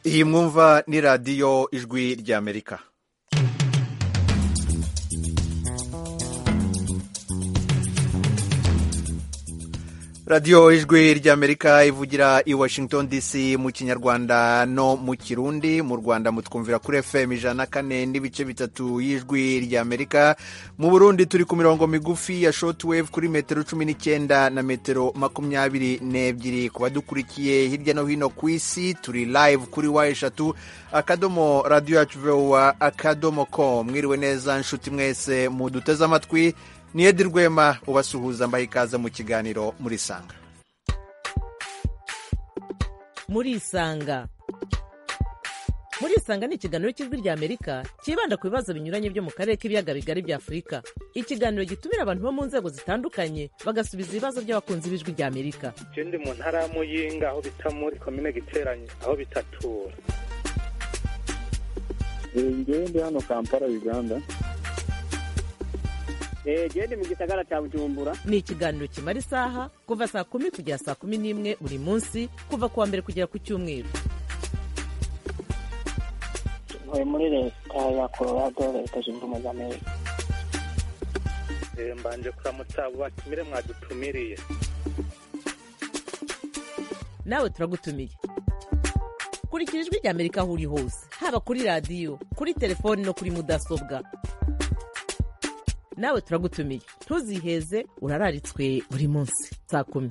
iyi mwumva ni radiyo ijwi ry'amerika radiyo ijwi ry'amerika ivugira i washington dc mu kinyarwanda no mu kirundi mu rwanda mutwumvira kuri fm ijana na kane n'ibice bitatu y'ijwi ry'amerika mu burundi turi ku mirongo migufi ya shotwave kuri metero cumi n'icyenda na metero makumyabiri n'ebyiri ku badukurikiye hirya no hino ku isi turi live kuri wa eshatu akadomo radiyo yacu vowa akadomo com mwiriwe neza nshuti mwese muduteze amatwi ni edi rwema ubasuhuza mbaha ikaze mu kiganiro murisanga murisanga murisanga ni ikiganiro cy'ijwi ry'amerika cyibanda ku bibazo binyuranye byo mu karere k'ibiyaga bigari bya afurika ikiganiro gitumira abantu bo mu nzego zitandukanye bagasubiza ibibazo by'abakunzi b'ijwi ry'amerika ndi mu ntara ya muyinga aho bita muri komine giteranye aho bitatura ngewe ndi hano kampala uganda gende mu gisagara cya bujumbura ni ikiganiro kimara isaha kuva saa kumi kugera saa kumi n'imwe buri munsi kuva ku wa mbere kugera ku cyumweru ntuye muri leta ya colorado leta zunze ubumwe za amerika Eh, mbanje kuramutsa abo batumire mwadutumiriye nawe turagutumiye kurikira ijwi ry'amerika aho uri hose haba kuri radiyo kuri telefoni no kuri mudasobwa nawe turagutumiye ntuziheze urararitswe buri munsi saa kumi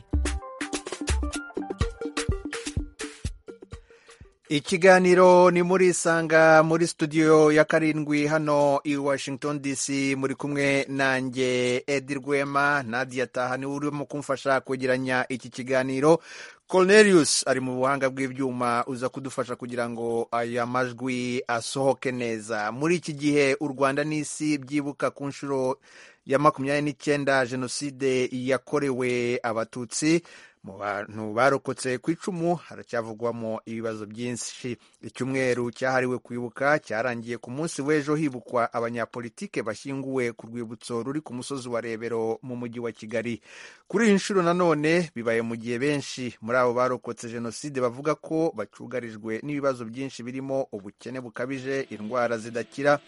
ikiganiro ni murisanga muri studio ya karindwi hano i washington dc muri kumwe nanjye edi rwema nadia taha niwe urimo kumfasha kwegeranya iki kiganiro cornelius ari mu buhanga bw'ibyuma uza kudufasha kugira ngo aya majwi asohoke neza muri iki gihe u rwanda n'isi byibuka ku nshuro ya makumyabiri n'icyenda jenoside yakorewe abatutsi mu bantu barokotse ku icumu haracyavugwamo ibibazo byinshi icyumweru cyahariwe kwibuka cyarangiye ku munsi w'ejo hibukwa abanyapolitike bashyinguwe ku rwibutso ruri ku musozi wa rebero mu mujyi wa kigali kuri iyi nshuro nanone bibaye mu gihe benshi muri abo barokotse jenoside bavuga ko bacugarijwe n'ibibazo byinshi birimo ubukene bukabije indwara zidakira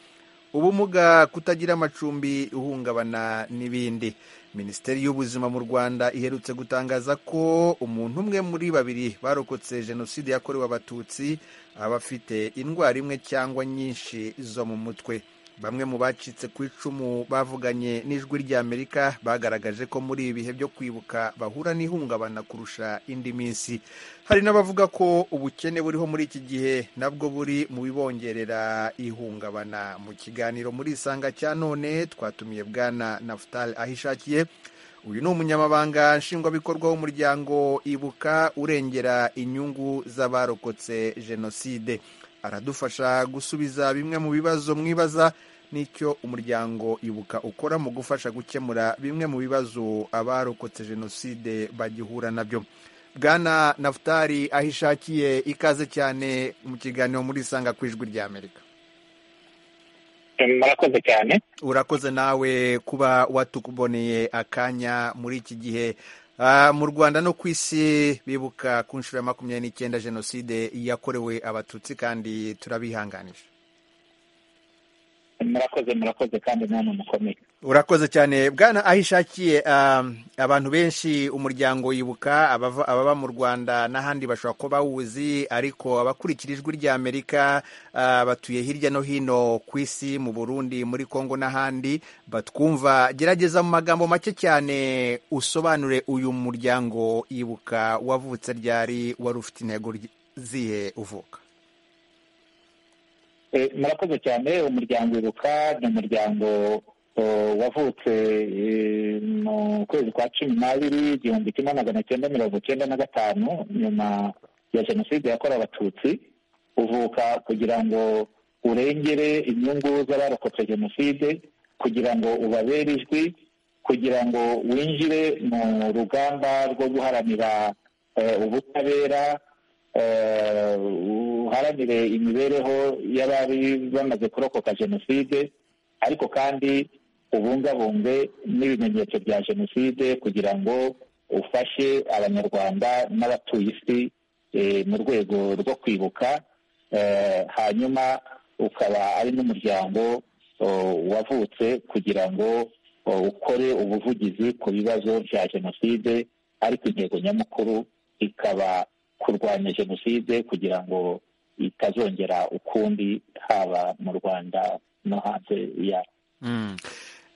ubumuga kutagira amacumbi uhungabana n'ibindi minisiteri y'ubuzima mu rwanda iherutse gutangaza ko umuntu umwe muri babiri barokotse jenoside yakorewe abatutsi aba afite indwara imwe cyangwa nyinshi zo mu mutwe bamwe mu bacitse ku icumu bavuganye n'ijwi ry'amerika bagaragaje ko muri ibi bihe byo kwibuka bahura n'ihungabana kurusha indi minsi hari n'abavuga ko ubukene buriho muri iki gihe nabwo buri mu bibongerera ihungabana mu kiganiro muri isanga cya none twatumiye bwana nafutari aho ishakiye uyu ni umunyamabanga nshingwabikorwa w'umuryango ibuka urengera inyungu z'abarokotse jenoside aradufasha gusubiza bimwe mu bibazo mwibaza n'icyo umuryango ibuka ukora mu gufasha gukemura bimwe mu bibazo abarokotse jenoside bagihura nabyo bwana nafutari aho ishakiye ikaze cyane mu kiganiro muri isanga ku ijwi rya amerika murakoze cyane urakoze nawe kuba watukuboneye akanya muri iki gihe mu rwanda no ku isi bibuka ku nshuro ya makumyabiri n'icyenda jenoside yakorewe abatutsi kandi turabihanganisha murakoze murakoze kandi nta mukomeye urakoze cyane bwana aho ishakiye abantu benshi umuryango wibuka ababa mu rwanda n'ahandi bashobora kuba bawuzi ariko abakurikira ijwi ry'amerika batuye hirya no hino ku isi mu burundi muri congo n'ahandi batwumva gerageza mu magambo make cyane usobanure uyu muryango wibuka wavutse ryari wari ufite intego zihe uvuka murakoze cyane umuryango ibuka ni umuryango wavutse mu kwezi kwa cumi n'abiri igihumbi kimwe magana cyenda mirongo cyenda na gatanu nyuma ya jenoside yakorewe abatutsi uvuka kugira ngo urengere inyungu z'abarokotse jenoside kugira ngo ubabere ijwi kugira ngo winjire mu rugamba rwo guharanira ubutabera uharanire imibereho y'abari bamaze kurokoka jenoside ariko kandi ubungabunge n'ibimenyetso bya jenoside kugira ngo ufashe abanyarwanda n'abatuye isi mu rwego rwo kwibuka hanyuma ukaba ari n'umuryango wavutse kugira ngo ukore ubuvugizi ku bibazo bya jenoside ariko intego nyamukuru ikaba kurwanya jenoside kugira ngo itazongera ukundi haba mu rwanda no hanze yayo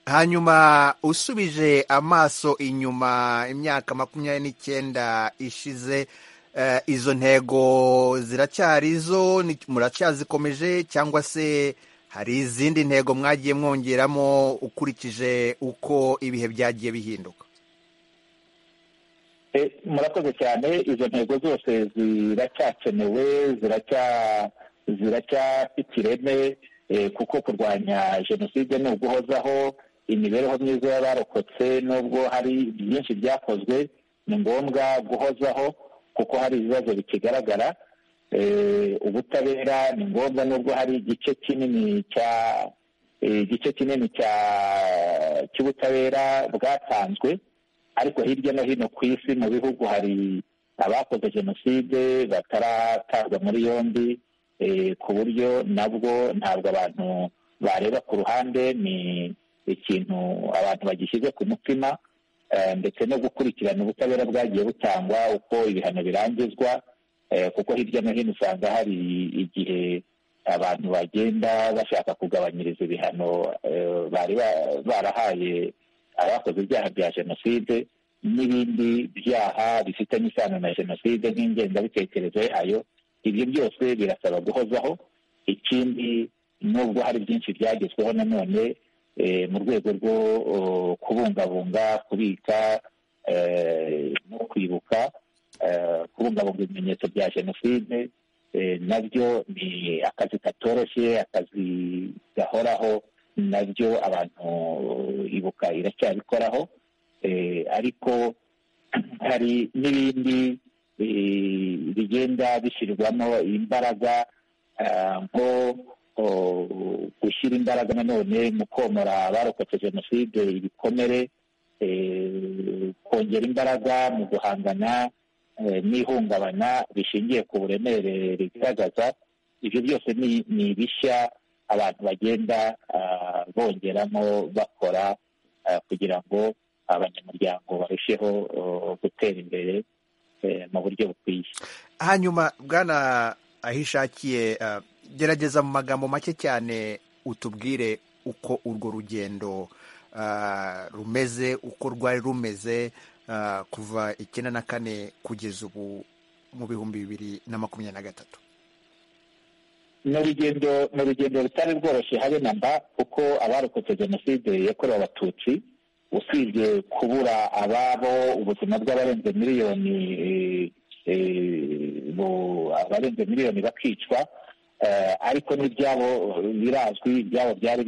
hanyuma usubije amaso inyuma imyaka makumyabiri n'icyenda ishize izo ntego ziracyari izo muracyazikomeje cyangwa se hari izindi ntego mwagiye mwongeramo ukurikije uko ibihe byagiye bihinduka murakoze cyane izo ntego zose ziracyakenewe ziracyafite ireme kuko kurwanya jenoside ni uguhozaho imibereho myiza y'abarokotse n'ubwo hari byinshi byakozwe ni ngombwa guhozaho kuko hari ibibazo bikigaragara ubutabera ni ngombwa n'ubwo hari igice kinini cya igice kinini cya cy'ubutabera bwatanzwe ariko hirya no hino ku isi mu bihugu hari abakoze jenoside bataratabwa muri yombi ku buryo nabwo ntabwo abantu bareba ku ruhande ni ikintu abantu bagishyize ku mutima ndetse no gukurikirana ubutabera bwagiye butangwa uko ibihano birangizwa kuko hirya no hino usanga hari igihe abantu bagenda bashaka kugabanyiriza ibihano bari barahaye abakoze ibyaha bya jenoside n'ibindi byaha bifitanye isano na jenoside nk'ingengabitekerezo yayo ibyo byose birasaba guhozaho ikindi nubwo hari byinshi byagezweho nanone mu rwego rwo kubungabunga kubika no kwibuka kubungabunga ibimenyetso bya jenoside nabyo ni akazi katoroshye akazi gahoraho nabyo abantu ibuka iracyabikoraho ariko hari n'ibindi bigenda bishyirwamo imbaraga nko gushyira imbaraga nanone mu komora abarokotse jenoside ibikomere kongera imbaraga mu guhangana n'ihungabana rishingiye ku buremere rigaragaza ibyo byose ni bishya abantu bagenda bongeramo bakora kugira ngo abanyamuryango barusheho gutera imbere mu buryo bukwiye hanyuma bwana ahishakiye gerageza mu magambo make cyane utubwire uko urwo rugendo rumeze uko rwari rumeze kuva icyenda na kane kugeza ubu mu bihumbi bibiri na makumyabiri na gatatu ni urugendo ni urugendo rutari rworoshye habe na mba kuko abarokotse jenoside yakorewe abatutsi usibye kubura ababo ubuzima bw'abarenze miliyoni abarenze miliyoni bakicwa ariko n'ibyabo birazwi ibyabo byari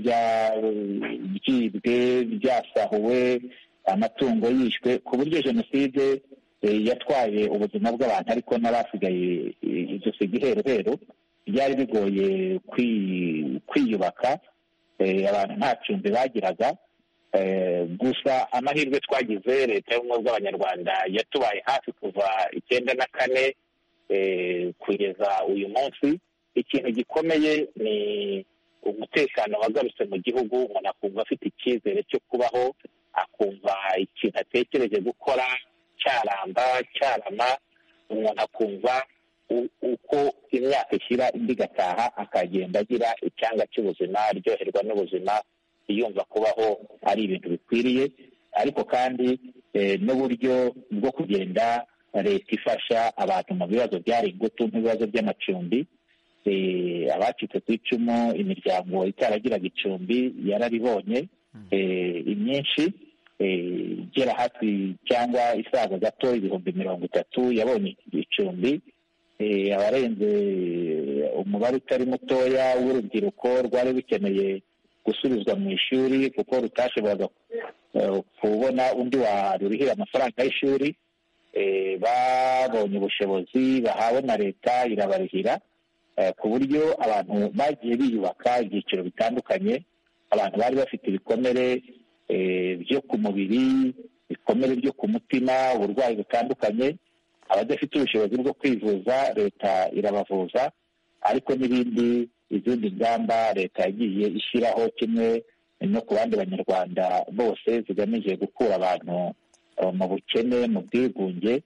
byibwe byasahuwe amatungo yishwe ku buryo jenoside yatwaye ubuzima bw'abantu ariko n'abasigaye ijosi igiheruheru byari bigoye kwiyubaka abantu nta cumbi bagiraga gusa amahirwe twagize leta y'ubumwe bw'abanyarwanda yatubaye hafi kuva icyenda na kane kugeza uyu munsi ikintu gikomeye ni umutekano wagarutse mu gihugu umuntu akumva afite icyizere cyo kubaho akumva ikintu atekereje gukora cyaramba cyarama umuntu akumva uko imyaka ishyira indi igataha akagenda agira icyanga cy'ubuzima aryoherwa n'ubuzima yumva kubaho ari ibintu bikwiriye ariko kandi n'uburyo bwo kugenda leta ifasha abantu mu bibazo byari ingutu nk'ibibazo by'amacumbi abacitse ku icumu imiryango itaragiraga icumbi yararibonye imyinshi igera hafi cyangwa isaga gato ibihumbi mirongo itatu yabonye icumbi abarenze umubare utari mutoya w'urubyiruko rwari rukeneye gusubizwa mu ishuri kuko rutashoboraga kubona undi warurihira amafaranga y'ishuri babonye ubushobozi bahawe na leta irabarihira ku buryo abantu bagiye biyubaka ibyiciro bitandukanye abantu bari bafite ibikomere byo ku mubiri ibikomere byo ku mutima uburwayi butandukanye abadafite ubushobozi bwo kwivuza leta irabavuza ariko n'ibindi izindi ngamba leta yagiye ishyiraho kimwe no ku bandi banyarwanda bose zigamije gukura abantu eh, mu bukene mu bwigunge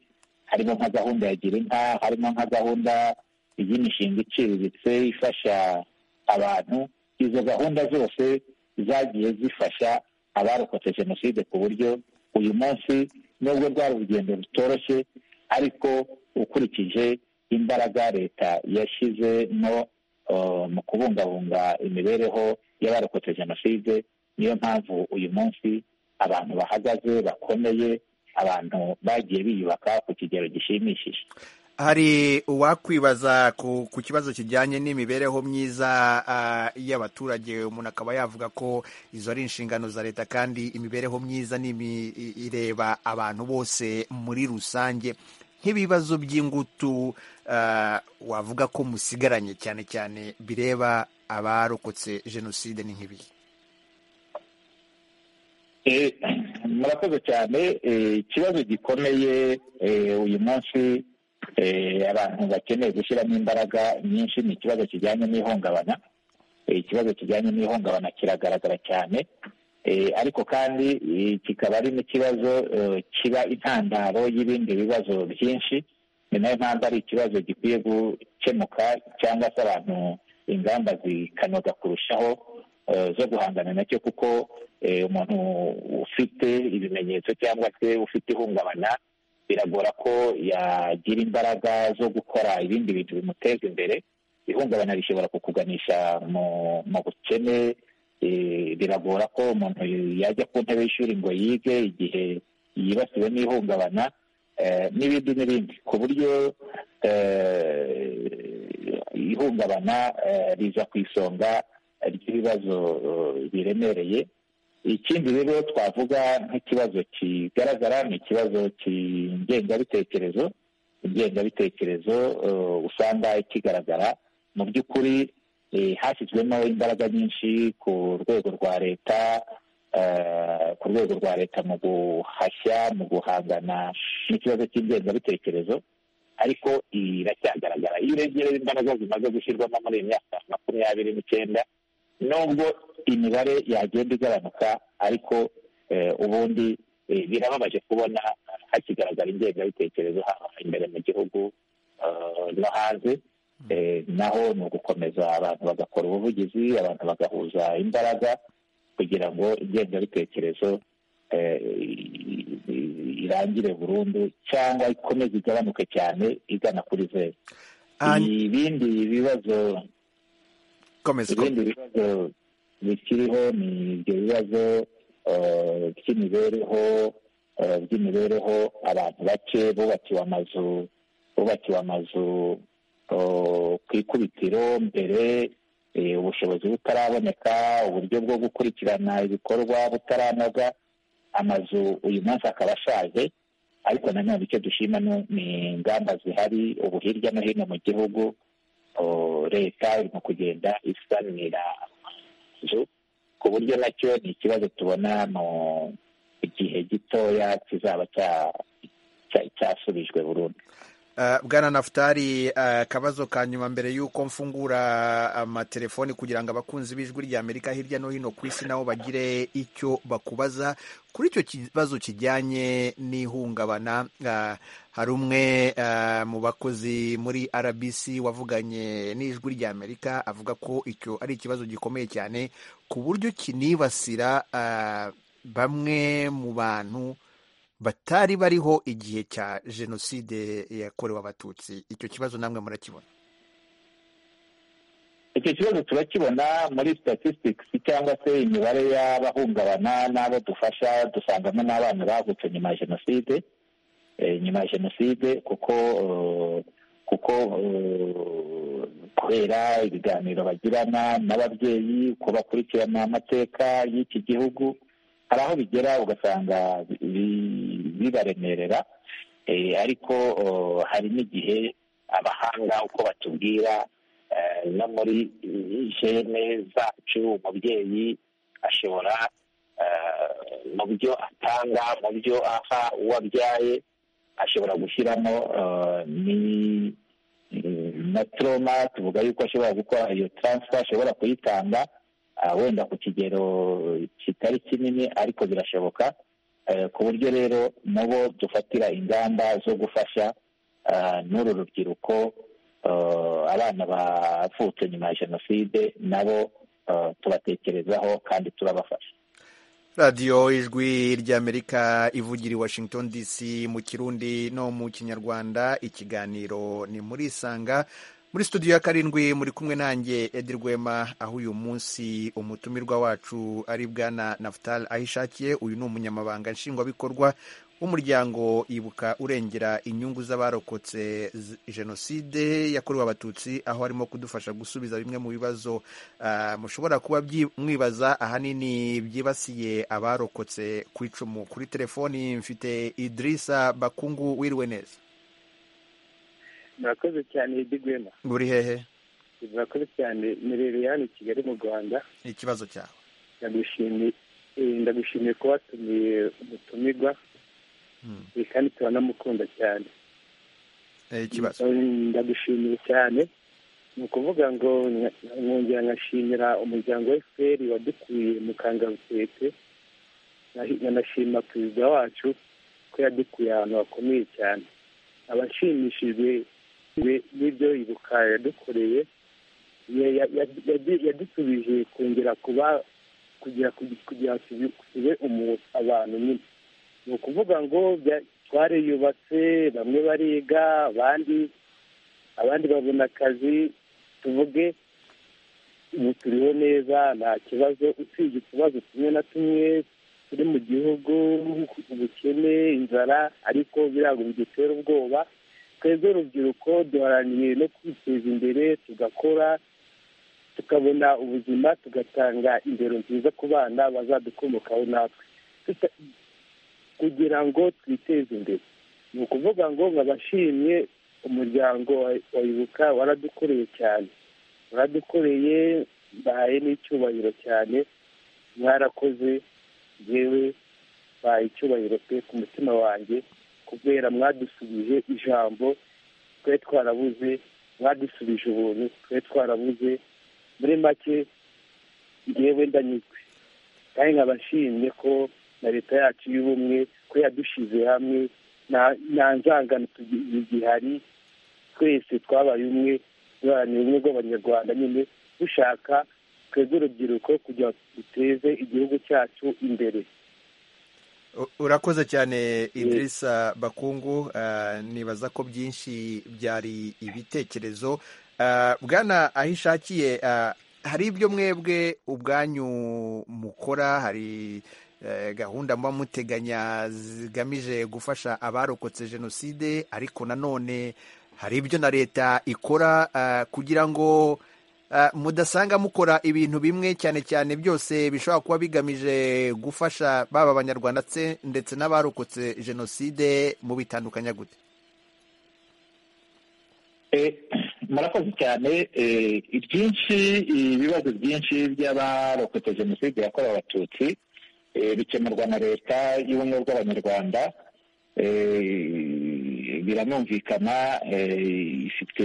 harimo nka gahunda ya gira inka harimo nka gahunda y'imishinga iciriritse ifasha abantu izo gahunda zose zagiye zifasha abarokotse jenoside ku buryo uyu munsi nubwo rwari urugendo rutoroshye ariko ukurikije imbaraga leta yashyize no eh, mu kubungabunga imibereho y'abarokotse jenoside niyo mpamvu uyu munsi abantu bahagaze bakomeye abantu bagiye biyubaka ku kigero gishimishije hari uwakwibaza ku, ku kibazo kijyanye n'imibereho myiza ah, y'abaturage umuntu akaba yavuga ko izo ari inshingano za leta kandi imibereho myiza ni imi- i- ireba abantu bose muri rusange nk'ibibazo by'ingutu ah, wavuga ko musigaranye cyane cyane bireba abarokotse jenoside ni nk'ibihe Eh, murakoze cyane Eh, ikibazo gikomeye eh, uyu munsi eh, abantu bakeneye gushyiramo imbaraga nyinshi ni ikibazo kijyanye n'ihungabana Eh, ikibazo kijyanye n'ihungabana kiragaragara cyane Eh, ariko kandi eh, kikaba ari n'ikibazo eh, kiba intandaro y'ibindi bibazo byinshi ni nayo mpamvu ari ikibazo gikwiye gukemuka cyangwa se abantu ingamba zikanoga kurushaho eh, zo guhangana nacyo kuko eh, umuntu ufite ibimenyetso cyangwa se ufite ihungabana biragora ko yagira imbaraga zo gukora ibindi bintu bimuteza imbere ihungabana rishobora kukuganisha mu mu bukene eh, biragora ko umuntu yajya ku ntebe y'ishuri ngo yige igihe yibasiwe n'ihungabana eh, n'ibindi n'ibindi ku buryo eh, ihungabana eh, riza ku isonga ry'ibibazo eh, biremereye ikindi rero twavuga nk'ikibazo kigaragara ni ikibazo cy'ingengabitekerezo ingengabitekerezo eh, usanga kigaragara mu by'ukuri eh, hashyizwemo imbaraga nyinshi ku rwego rwa leta eh, ku rwego rwa leta mu guhashya mu guhangana n'ikibazo cy'ingengabitekerezo ariko iracyagaragara iyo uregereye imbaraga zimaze gushyirwamo muri iyi myaka makumyabiri n'icyenda nubwo imibare yagenda igabanuka ariko eh, ubundi eh, birababaje kubona hakigaragara ingengabitekerezo haba imbere mu gihugu eh, no hanze Eh, naho ni ugukomeza abantu bagakora ubuvugizi abantu bagahuza imbaraga kugira ngo ingengabitekerezo eh, i- i- irangire burundu cyangwa ikomeze igabanuke cyane igana kuri zeru Ah, ibindi bibazo komeza komeza. ibindi bibazo bikiriho ni ibyo bibazo eh, by'imibereho eh, by'imibereho abantu bake bubakiwe amazu bubakiwe amazu eh, ku ikubitiro mbere eh, ubushobozi butaraboneka uburyo bwo gukurikirana ibikorwa butaranoga amazu uyu munsi akaba ashaje ariko nanone icyo dushima ni- ni ingamba zihari ubu hirya no hino mu gihugu o, leta irimo kugenda isanira amazu ku buryo nacyo ni ikibazo tubona mu gihe gitoya kizaba cya- cya- cyasubijwe burundu Uh, bwana nafutari uh, kabazo ka nyuma mbere y'uko mfungura amatelefoni kugira ngo abakunzi b'ijwi rya amerika hirya no hino ku isi nabo bagire icyo bakubaza kuri icyo kibazo kijyanye n'ihungabana uh, hari umwe uh, mu bakozi muri rbc wavuganye n'ijwi rya amerika avuga ko icyo ari ikibazo gikomeye cyane ku buryo kinibasira uh, bamwe mu bantu batari bariho igihe cya jenoside yakorewe abatutsi icyo kibazo namwe murakibona icyo kibazo turakibona muri statistics cyangwa se imibare y'abahungabana n'abo dufasha dusangamo n'abana bavutse nyuma ya jenoside eh, nyuma ya jenoside kuko eh, kuko eh, kubera ibiganiro bagirana n'ababyeyi uko bakurikirana amateka y'iki gihugu hari aho bigera ugasanga bi- bibaremerera eh, ariko eh, hari n'igihe abahanga uko batubwira eh, no muri jene zacu umubyeyi ashobora eh, mu byo atanga mu byo aha uwo abyaye ashobora gushyiramo eh, ni- na toroma tuvuga yuko ashobora gukora iyo taransifa ashobora kuyitanga wenda ku kigero kitari kinini ariko birashoboka ku buryo rero nabo dufatira ingamba zo gufasha n'uru rubyiruko abana bavutse nyuma ya jenoside nabo tubatekerezaho kandi turabafasha radiyo ijwi ry'amerika ivugira i washington dc mu kirundi no mu kinyarwanda ikiganiro ni muri isanga muri studio ya karindwi muri kumwe nanjye edi rwema aho uyu munsi umutumirwa wacu ari bwana nafutal ahishakiye uyu ni umunyamabanga nshingwabikorwa w'umuryango ibuka urengera inyungu z'abarokotse jenoside yakorewe abatutsi aho arimo kudufasha gusubiza bimwe mu bibazo mushobora kuba mwibaza ahanini byibasiye abarokotse ku icumu kuri telefoni mfite idirisa bakungu wiriwe neza murakoze cyane idigwema buri hehe murakoze cyane mirereyani kigali mu rwanda ikibazo cyawe ndagushimiye ko watumiye umutumirwa kandi turanamukunda cyane ikibazo ndagushimiye cyane ni ukuvuga ngo nkongera nkashimira umuryango wa efuperi wadukuye mu kangarutete nkanashima perezida wacu ko yadukuye ahantu hakomeye cyane abashimishijwe n'ibyo ibuka yadukoreye yadusubije kongera kuba kugira kugira tube abantu nyine ni ukuvuga ngo twariyubatse bamwe bariga abandi abandi babona akazi tuvuge ubu turiho neza nta kibazo usibye utubazo tumwe na tumwe turi mu gihugu ubukene inzara ariko birago bidutera ubwoba twebwe urubyiruko duharaniye no kwiteza imbere tugakora tukabona ubuzima tugatanga indero nziza ku bana bazadukomokaho natwe kugira ngo twiteze imbere ni ukuvuga ngo nkabashimye umuryango wa ibuka waradukoreye cyane waradukoreye mbahaye n'icyubahiro cyane mwarakoze yewe mbahaye icyubahiro pe ku mutima wanjye kubera mwadusubije ijambo twe twarabuze mwadusubije ubuntu twe twarabuze muri make yewe ndanyuzwe kandi nkabashimye ko na leta yacu y'ubumwe ko yadushyize hamwe nta nzangano zihari twese twabaye umwe duharanira ubumwe bw'abanyarwanda nyine dushaka twebwe urubyiruko kugira ngo duteze igihugu cyacu imbere urakoze cyane idirisa bakungu nibaza ko byinshi byari ibitekerezo bwana aho ishakiye hari ibyo mwebwe ubwanyu mukora hari gahunda mba muteganya zigamije gufasha abarokotse jenoside ariko nanone hari ibyo na leta ikora kugira ngo mudasanga mukora ibintu bimwe cyane cyane byose bishobora kuba bigamije gufasha baba abanyarwanda ndetse n'abarokotse jenoside mu bitandukanya gute murakoze cyane ibyinshi ibibazo byinshi by'abarokotse jenoside yakorewe abatutsi bikemurwa na leta y'ubumwe bw'abanyarwanda biranumvikana ifite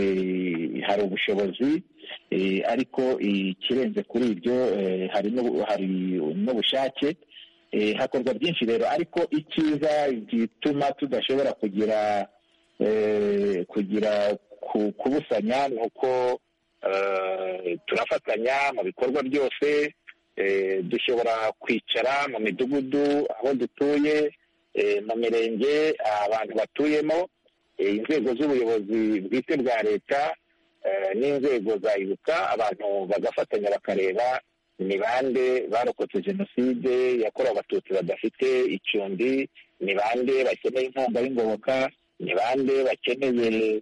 hari ubushobozi ariko ikirenze kuri ibyo hari n'ubushake hakorwa byinshi rero ariko icyiza gituma tudashobora kugira kugira kubusanya ni uko turafatanya mu bikorwa byose dushobora kwicara mu midugudu aho dutuye mu mirenge abantu batuyemo inzego z'ubuyobozi bwite bwa leta n'inzego za ibuka abantu bagafatanya bakareba ni bande barokotse jenoside yakorewe abatutsi badafite icumbi ni bande bakeneye inkunga y'ingoboka ni bande bakeneye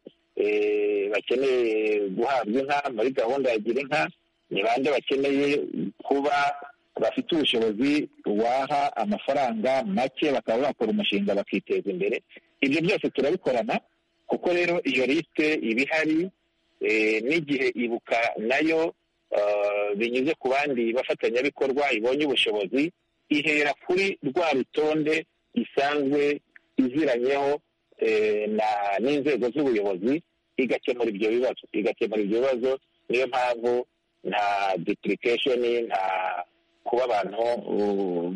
bakeneye guhabwa inka muri gahunda ya gira inka ni bande bakeneye kuba bafite ubushobozi waha amafaranga make bakaba bakora umushinga bakiteza imbere ibyo byose turabikorana kuko rero iyo lisite iba ihari n'igihe ibuka nayo binyuze ku bandi bafatanyabikorwa ibonye ubushobozi ihera kuri rwa rutonde isanzwe iziranyeho n'inzego z'ubuyobozi igakemura ibyo bibazo igakemura ibyo bibazo niyo mpamvu nta depulikesheni nta kuba abantu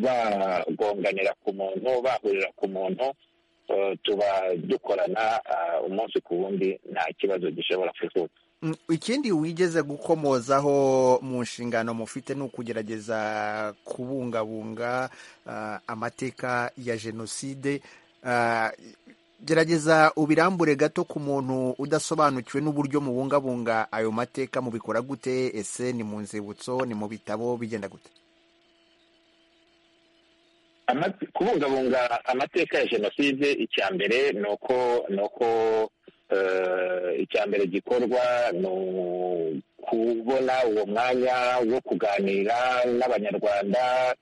bagonganira ku muntu bahurira ku muntu tuba dukorana umunsi ku wundi nta kibazo gishobora kuvuka ikindi wigeze gukomozaho mu nshingano mufite ni ukugerageza kubungabunga amateka ya jenoside gerageza ubirambure gato ku muntu udasobanukiwe n'uburyo mubungabunga ayo mateka mubikora gute ese ni mu nzibutso ni mu bitabo bigenda gute kubungabunga amateka ya jenoside icya mbere ni uko ni uko icya mbere gikorwa ni ukubona uwo mwanya wo kuganira n'abanyarwanda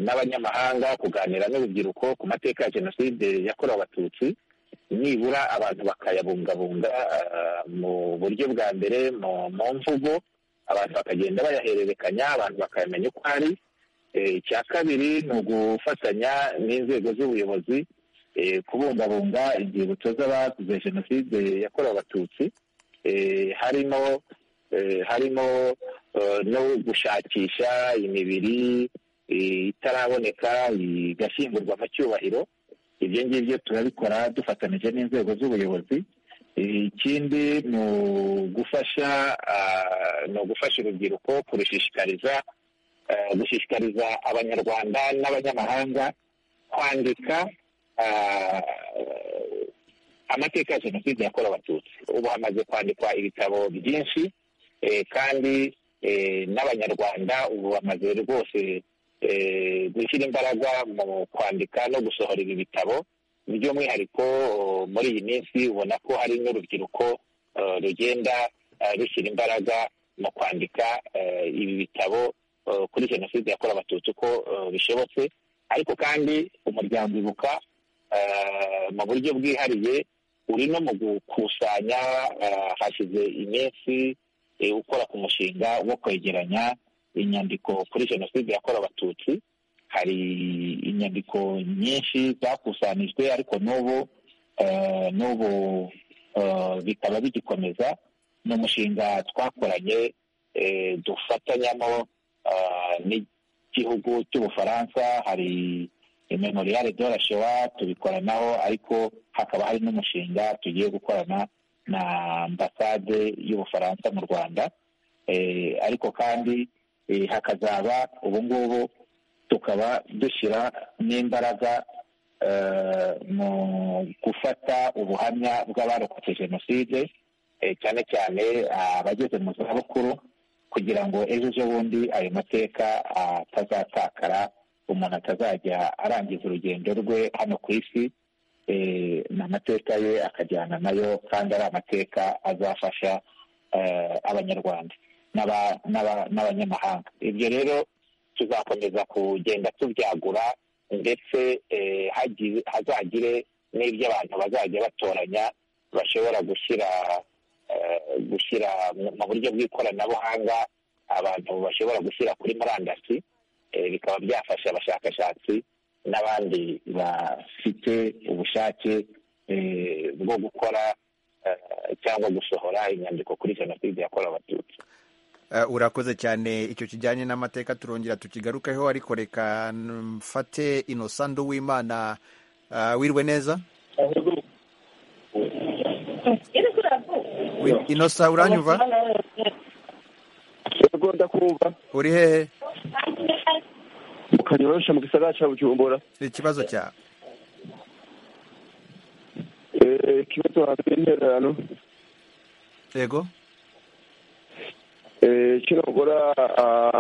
n'abanyamahanga kuganira n'urubyiruko ku mateka ya jenoside yakorewe abatutsi nibura abantu bakayabungabunga mu buryo bwa mbere mu mvugo abantu bakagenda bayahererekanya abantu bakayamenya uko ari icya kabiri ni ugufatanya n'inzego z'ubuyobozi kubungabunga inzibutso z'abazize jenoside yakorewe abatutsi harimo harimo no gushakisha imibiri itaraboneka igashyingurwa mu cyubahiro ibyo ngibyo turabikora dufatanyije n'inzego z'ubuyobozi ikindi ni ugufasha ni ugufasha urubyiruko kurushishikariza gushishikariza abanyarwanda n'abanyamahanga kwandika amateka ya jenoside yakorewe abatutsi ubu hamaze kwandikwa ibitabo byinshi kandi n'abanyarwanda ubu bamaze rwose gushyira imbaraga mu kwandika no gusohora ibi bitabo by'umwihariko muri iyi minsi ubona ko hari n'urubyiruko rugenda rushyira imbaraga mu kwandika ibi bitabo kuri jenoside yakorewe abatutsi uko bishobotse ariko kandi umuryango ibuka mu buryo bwihariye uri no mu gukusanya hashize iminsi ukora ku mushinga wo kwegeranya inyandiko kuri jenoside yakorewe abatutsi hari inyandiko nyinshi zakusanijwe ariko n'ubu n'ubu bikaba bigikomeza ni umushinga twakoranye dufatanyamo n'igihugu cy'ubufaransa hari memoriyare de la showa tubikoranaho ariko hakaba hari n'umushinga tugiye gukorana na ambasade y'ubufaransa mu rwanda ariko kandi hakazaba ubu ngubu tukaba dushyira n'imbaraga mu gufata ubuhamya bw'abarokotse jenoside cyane cyane abageze mu zabukuru kugira ngo ejo ejo bundi ayo mateka atazatakara umuntu atazajya arangiza urugendo rwe hano ku isi ni amateka ye akajyana nayo kandi ari amateka azafasha abanyarwanda n'abanyamahanga ibyo rero tuzakomeza kugenda tubyagura ndetse hazagire n'ibyo abantu bazajya batoranya bashobora gushyira gushyira mu buryo bw'ikoranabuhanga abantu bashobora gushyira kuri murandasi bikaba byafasha abashakashatsi n'abandi bafite ubushake bwo gukora cyangwa gusohora inyandiko kuri jenoside yakorewe abatutsi urakoze cyane icyo kijyanye n'amateka turongera tukigarukeho ariko reka mfate inosandu w'imana wirwe neza inosa uranyumva ndakumva uri hehe mukaryorosha mu gisagara cya bujumbura ikibazo cyawe ikibazo hanze y'intererano yego kino gora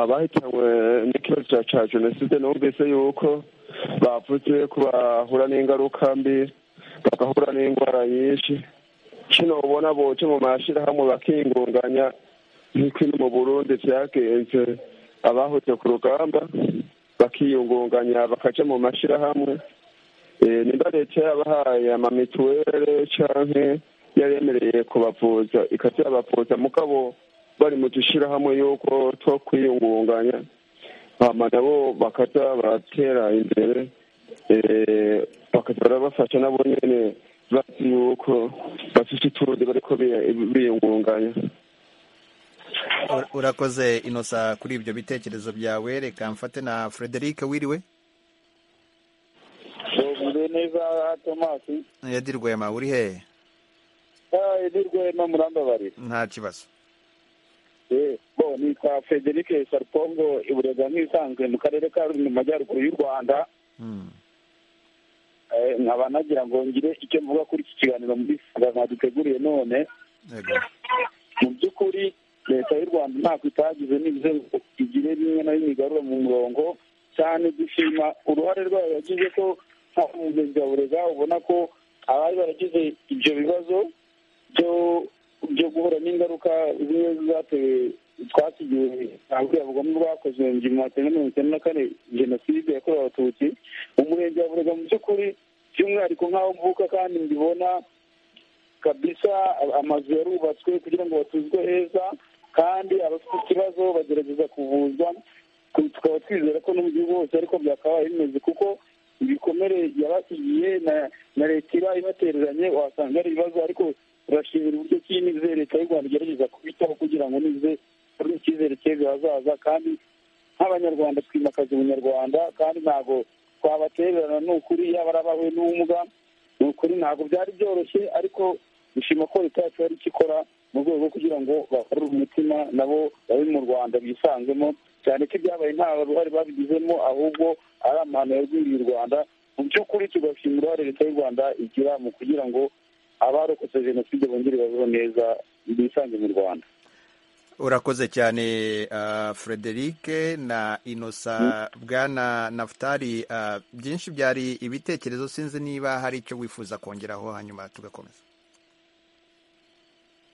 abahitanywe n'ikibazo cya jenoside numvise yuko bavuze ko bahura n'ingaruka mbi bagahura n'indwara nyinshi kino ubona boce mu mashyirahamwe bakingunganya nk'uko mu burundi byagenze abahoze ku rugamba bakiyungunganya bakaja mu mashyirahamwe nimba leta yabahaye amamituwere canke yaremereye kubavuza ikaza yabavuza mugabo bari mu dushyirahamwe y'uko two kwiyungunganya hama nabo bakaza baratera imbere bakaza barabafasha nabo nyene bazi yuko bafite utundi bariko biyungunganya Ura- urakoze inosa kuri ibyo bitekerezo byawe reka mfate na frederic wiriwe uvuze neza tomasi yadi rwema uri hehe ni rwema murambabarira nta kibazo Eh, bo nitwa frederic sarupongo iburega nk'ibisanzwe mu karere ka ruri mu majyaruguru y'u rwanda Mm. Eh, nkaba nagira ngo ngire icyo mvuga kuri iki kiganiro muri sanga duteguriye none Yego. mu by'ukuri leta y'u rwanda ntabwo itagize n'ibizo igire bimwe na bimwe igarura mu murongo cyane dushima uruhare rwayo yagize ko nta mugezi wa burega ubona ko abari baragize ibyo bibazo byo byo guhura n'ingaruka zimwe zatewe twasigiwe aburiya bugome bwakozwe mu gihumbi magana cyenda mirongo icyenda na kane jenoside yakorewe abatutsi umurenge wa burega mu by'ukuri by'umwihariko nk'aho mvuka kandi mbibona kabisa amazu yarubatswe kugira ngo batuzwe heza kandi abafite ikibazo bagerageza kuvuzwa ku- tukaba twizera ko no mu gihugu hose ariko byakabaye bimeze kuko ibikomere yabasigiye na na leta iba ibatereranye wasanga ari ibibazo ariko turashimira uburyo ki n'ize leta y'u rwanda igerageza kubitaho kugira ngo nize turi icyizere cy'ejo hazaza kandi nk'abanyarwanda twimakaza ubunyarwanda kandi ntabwo twabatererana ni ukuri yaba ari abahuye n'ubumuga ni ukuri ntabwo byari byoroshye ariko dushima ko leta yacu yari ikikora mu rwego rwo kugira ngo bakorere umutima nabo babe mu rwanda bisanzemo cyane ko ibyabaye nta ruhare babigizemo ahubwo ari amahano yarwiriye u rwanda mu by'ukuri tugashima uruhare leta y'u rwanda igira mu kugira ngo abarokotse jenoside bongere babeho neza bisange mu rwanda urakoze cyane uh, frederic na inosa bwana naftali uh, byinshi byari ibitekerezo sinzi niba hari icyo wifuza kongeraho hanyuma tugakomeza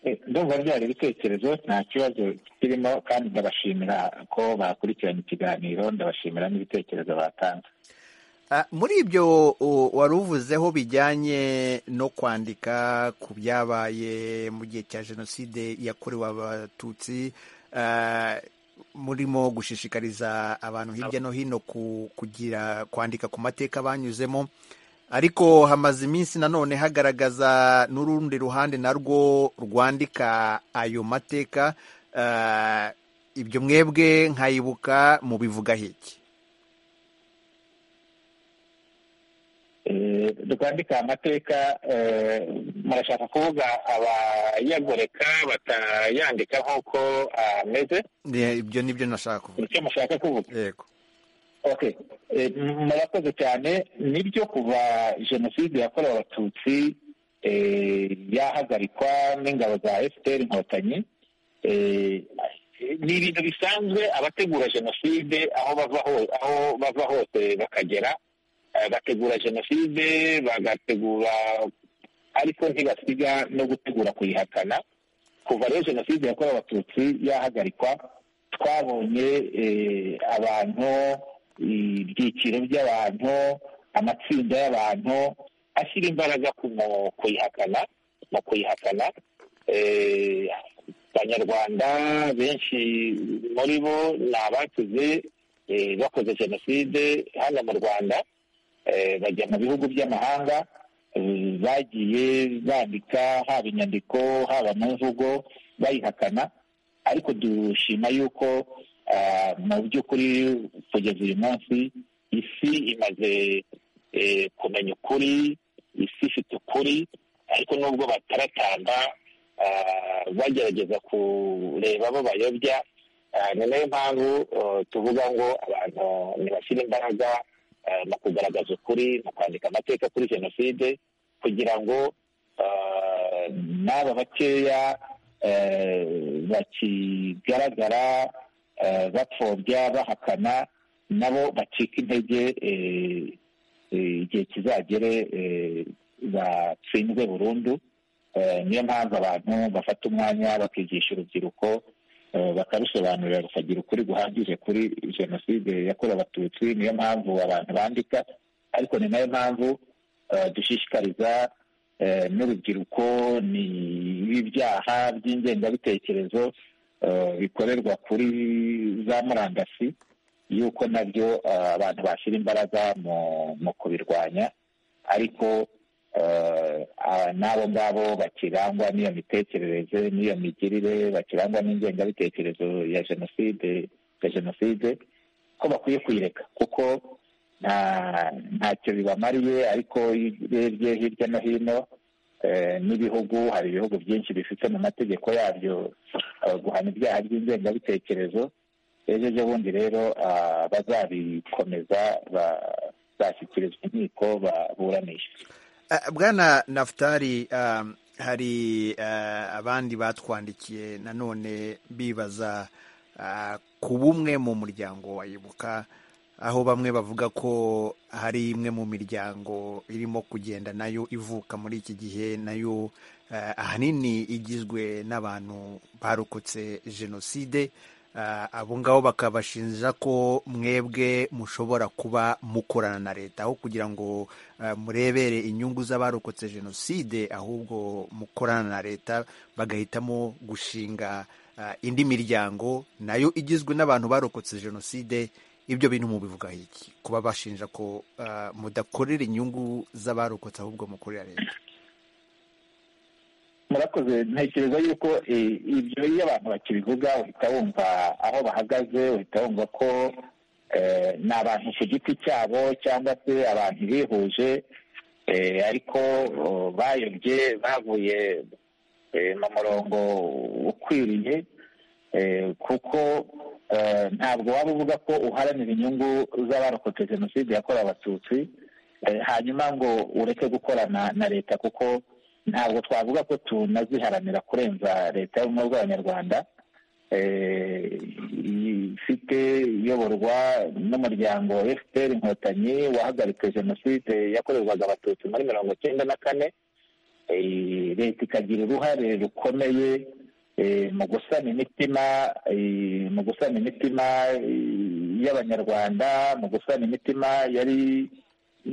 Eh, ndumva byari ibitekerezo nta kibazo kirimo kandi ndabashimira ko bakurikiranye ikiganiro ndabashimira n'ibitekerezo batanze Uh, muri ibyo u- wari uvuzeho bijyanye no kwandika ku byabaye mu gihe cya jenoside yakorewe abatutsi uh, murimo gushishikariza abantu hirya no hino ku- kugira kwandika ku mateka banyuzemo ariko hamaze iminsi nanone hagaragaza n'urundi ruhande narwo rwandika ayo mateka uh, ibyo mwebwe nkayibuka mubivugaho iki Eh, rwandika amateka eh, murashaka kuvuga abayagoreka batayandika nk'uko ameze Ni- ibyo ni byo nashaka kuvuga icyo mushaka kuvuga yego okay Eh, m- murakoze cyane nibyo kuva jenoside yakorewe abatutsi eh, yahagarikwa n'ingabo za fpr inkotanyi Eh, ni ibintu bisanzwe abategura jenoside aho bava ho- aho bava hose bakagera Eh, bategura jenoside bagategura ariko ntibasiga no gutegura kuyihakana kuva rero jenoside yakorewe abatutsi yahagarikwa twabonye eh, abantu ibyiciro by'abantu amatsinda y'abantu ashyira imbaraga ku mu kuyihakana mu kuyihakana Eh, abanyarwanda benshi muri bo ni abakize eh, bakoze jenoside hano mu rwanda eh, bajya mu bihugu by'amahanga eh, bagiye bandika haba inyandiko haba mu mvugo bayihakana ariko dushima yuko ah, mu by'ukuri kugeza uyu munsi isi imaze eh, kumenya ukuri isi ifite ukuri ariko nubwo bataratamba ah, bagerageza kureba abo bayobya Ah, ni nayo mpamvu eh, tuvuga ngo abantu ntibashyire imbaraga eh, mu kugaragaza ukuri mu kwandika amateka kuri jenoside kugira ngo eh, n'aba bakeya eh, bakigaragara eh, bapfobya bahakana nabo bacika intege eh, eh, igihe kizagere eh, batsinzwe burundu Eh, niyo mpamvu abantu bafata umwanya bakigisha urubyiruko eh, bakarusobanurira rukagira ukuri guhagije kuri jenoside yakorewe abatutsi niyo mpamvu abantu bandika ariko ni nayo mpamvu eh, dushishikariza eh, n'urubyiruko n'ibyaha by'ingengabitekerezo eh, bikorerwa kuri za murandasi yuko nabyo eh, abantu bashyira imbaraga mu mu kubirwanya ariko n'abo ngabo bakirangwa n'iyo mitekerereze n'iyo migirire bakirangwa n'ingengabitekerezo ya jenoside ya jenoside ko bakwiye kuyireka kuko ntacyo bibamariye ariko iyo urebye hirya no hino n'ibihugu hari ibihugu byinshi bifite mu mategeko yabyo guhana ibyaha by'ingengabitekerezo ejo bundi rero bazabikomeza bashyikirizwa inkiko baburanisha bwana nafutari hari abandi batwandikiye nanone bibaza ku bumwe mu muryango wayibuka aho bamwe bavuga ko hari imwe mu miryango irimo kugenda nayo ivuka muri iki gihe nayo ahanini igizwe n'abantu barokotse jenoside abo ngabo bakabashinja ko mwebwe mushobora kuba mukorana na leta aho kugira ngo murebere inyungu z'abarokotse jenoside ahubwo mukorana na leta bagahitamo gushinga indi miryango nayo igizwe n'abantu barokotse jenoside ibyo bintu mubivugaho iki kuba bashinja ko mudakorera inyungu z'abarokotse ahubwo mukorera leta murakoze ntekereza yuko ibyo iyo abantu bakibivuga uhita wumva aho bahagaze uhita wumva ko ni abantu ku giti cyabo cyangwa se abantu bihuje ariko bayobye bavuye mu murongo ukwiriye kuko ntabwo waba uvuga ko uharanira inyungu z'abarokotse jenoside yakorewe abatutsi hanyuma ngo ureke gukorana na leta kuko ntabwo twavuga ko tunaziharanira kurenza leta y'ubumwe bw'abanyarwanda ifite iyoborwa n'umuryango fpr inkotanyi wahagaritse jenoside yakorerwaga abatutsi muri mirongo cyenda na kane leta ikagira uruhare rukomeye mu gusana imitima mu gusana imitima y'abanyarwanda mu gusana imitima yari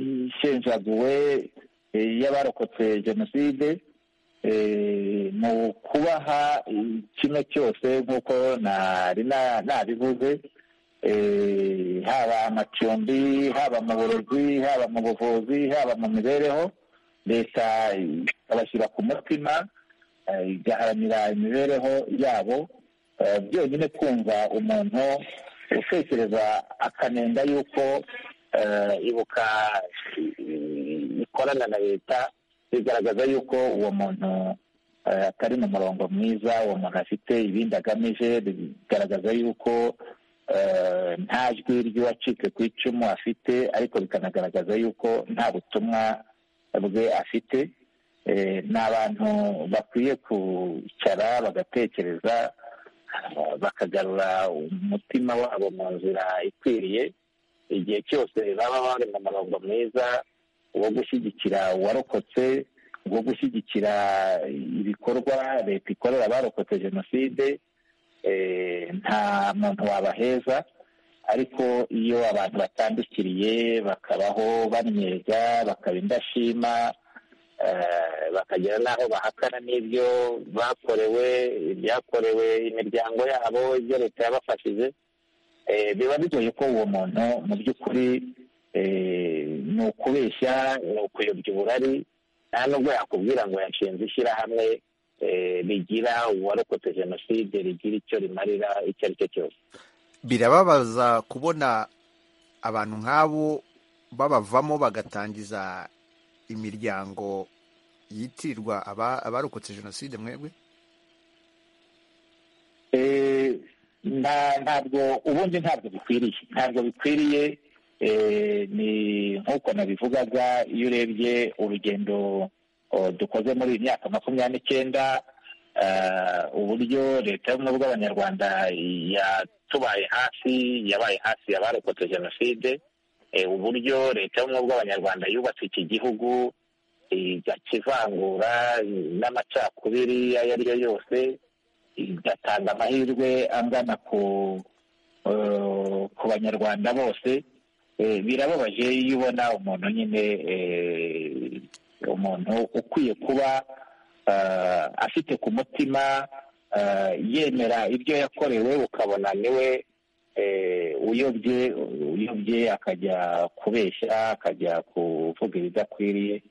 ishenjaguwe y'abarokotse jenoside mu kubaha kimwe cyose nk'uko nabivuze haba amacumbi haba mu burezi haba mu buvuzi haba mu mibereho leta ikabashyira ku mutima igaharanira imibereho yabo byonyine kumva umuntu utekereza akanenga yuko ibuka ikorana na leta bigaragaza yuko uwo muntu atari mu murongo mwiza uwo muntu afite ibindi agamije bigaragaza yuko nta jwi ry'uwacitse ku icumu afite ariko bikanagaragaza yuko nta butumwa bwe afite ni abantu bakwiye kwicara bagatekereza bakagarura umutima wabo mu nzira ikwiriye igihe cyose baba bari mu murongo mwiza wo gushyigikira uwarokotse wo gushyigikira ibikorwa leta ikorera abarokotse jenoside nta muntu wabaheza ariko iyo abantu batandukiriye bakabaho bannyega bakaba indashima bakagera n'aho bahakana n'ibyo bakorewe ibyakorewe imiryango yabo ibyo leta yabafashije biba bigoye ko uwo muntu mu by'ukuri ni ukubeshya ni ukuyobya uburari nta nubwo yakubwira ngo yashinze ishyirahamwe rigira uwarokotse jenoside rigira icyo rimarira icyo ari cyo cyose birababaza kubona abantu nk'abo babavamo bagatangiza imiryango yitirirwa abarokotse jenoside mwebwe ntabwo ubundi ntabwo bikwiriye ntabwo bikwiriye ni nk'uko nabivugaga iyo urebye urugendo dukoze muri iyi myaka makumyabiri n'icyenda uburyo leta y'ubumwe bw'abanyarwanda yatubaye hafi yabaye hafi abarokotse jenoside uburyo leta y'ubumwe bw'abanyarwanda yubatse iki gihugu igakivangura n'amacakubiri ayo ari yo yose igatanga amahirwe angana ku banyarwanda bose birababaje iyo ubona umuntu nyine umuntu ukwiye kuba afite ku mutima yemera ibyo yakorewe ukabona niwe uyobye uyobye akajya kubeshya akajya kuvuga ibidakwiriye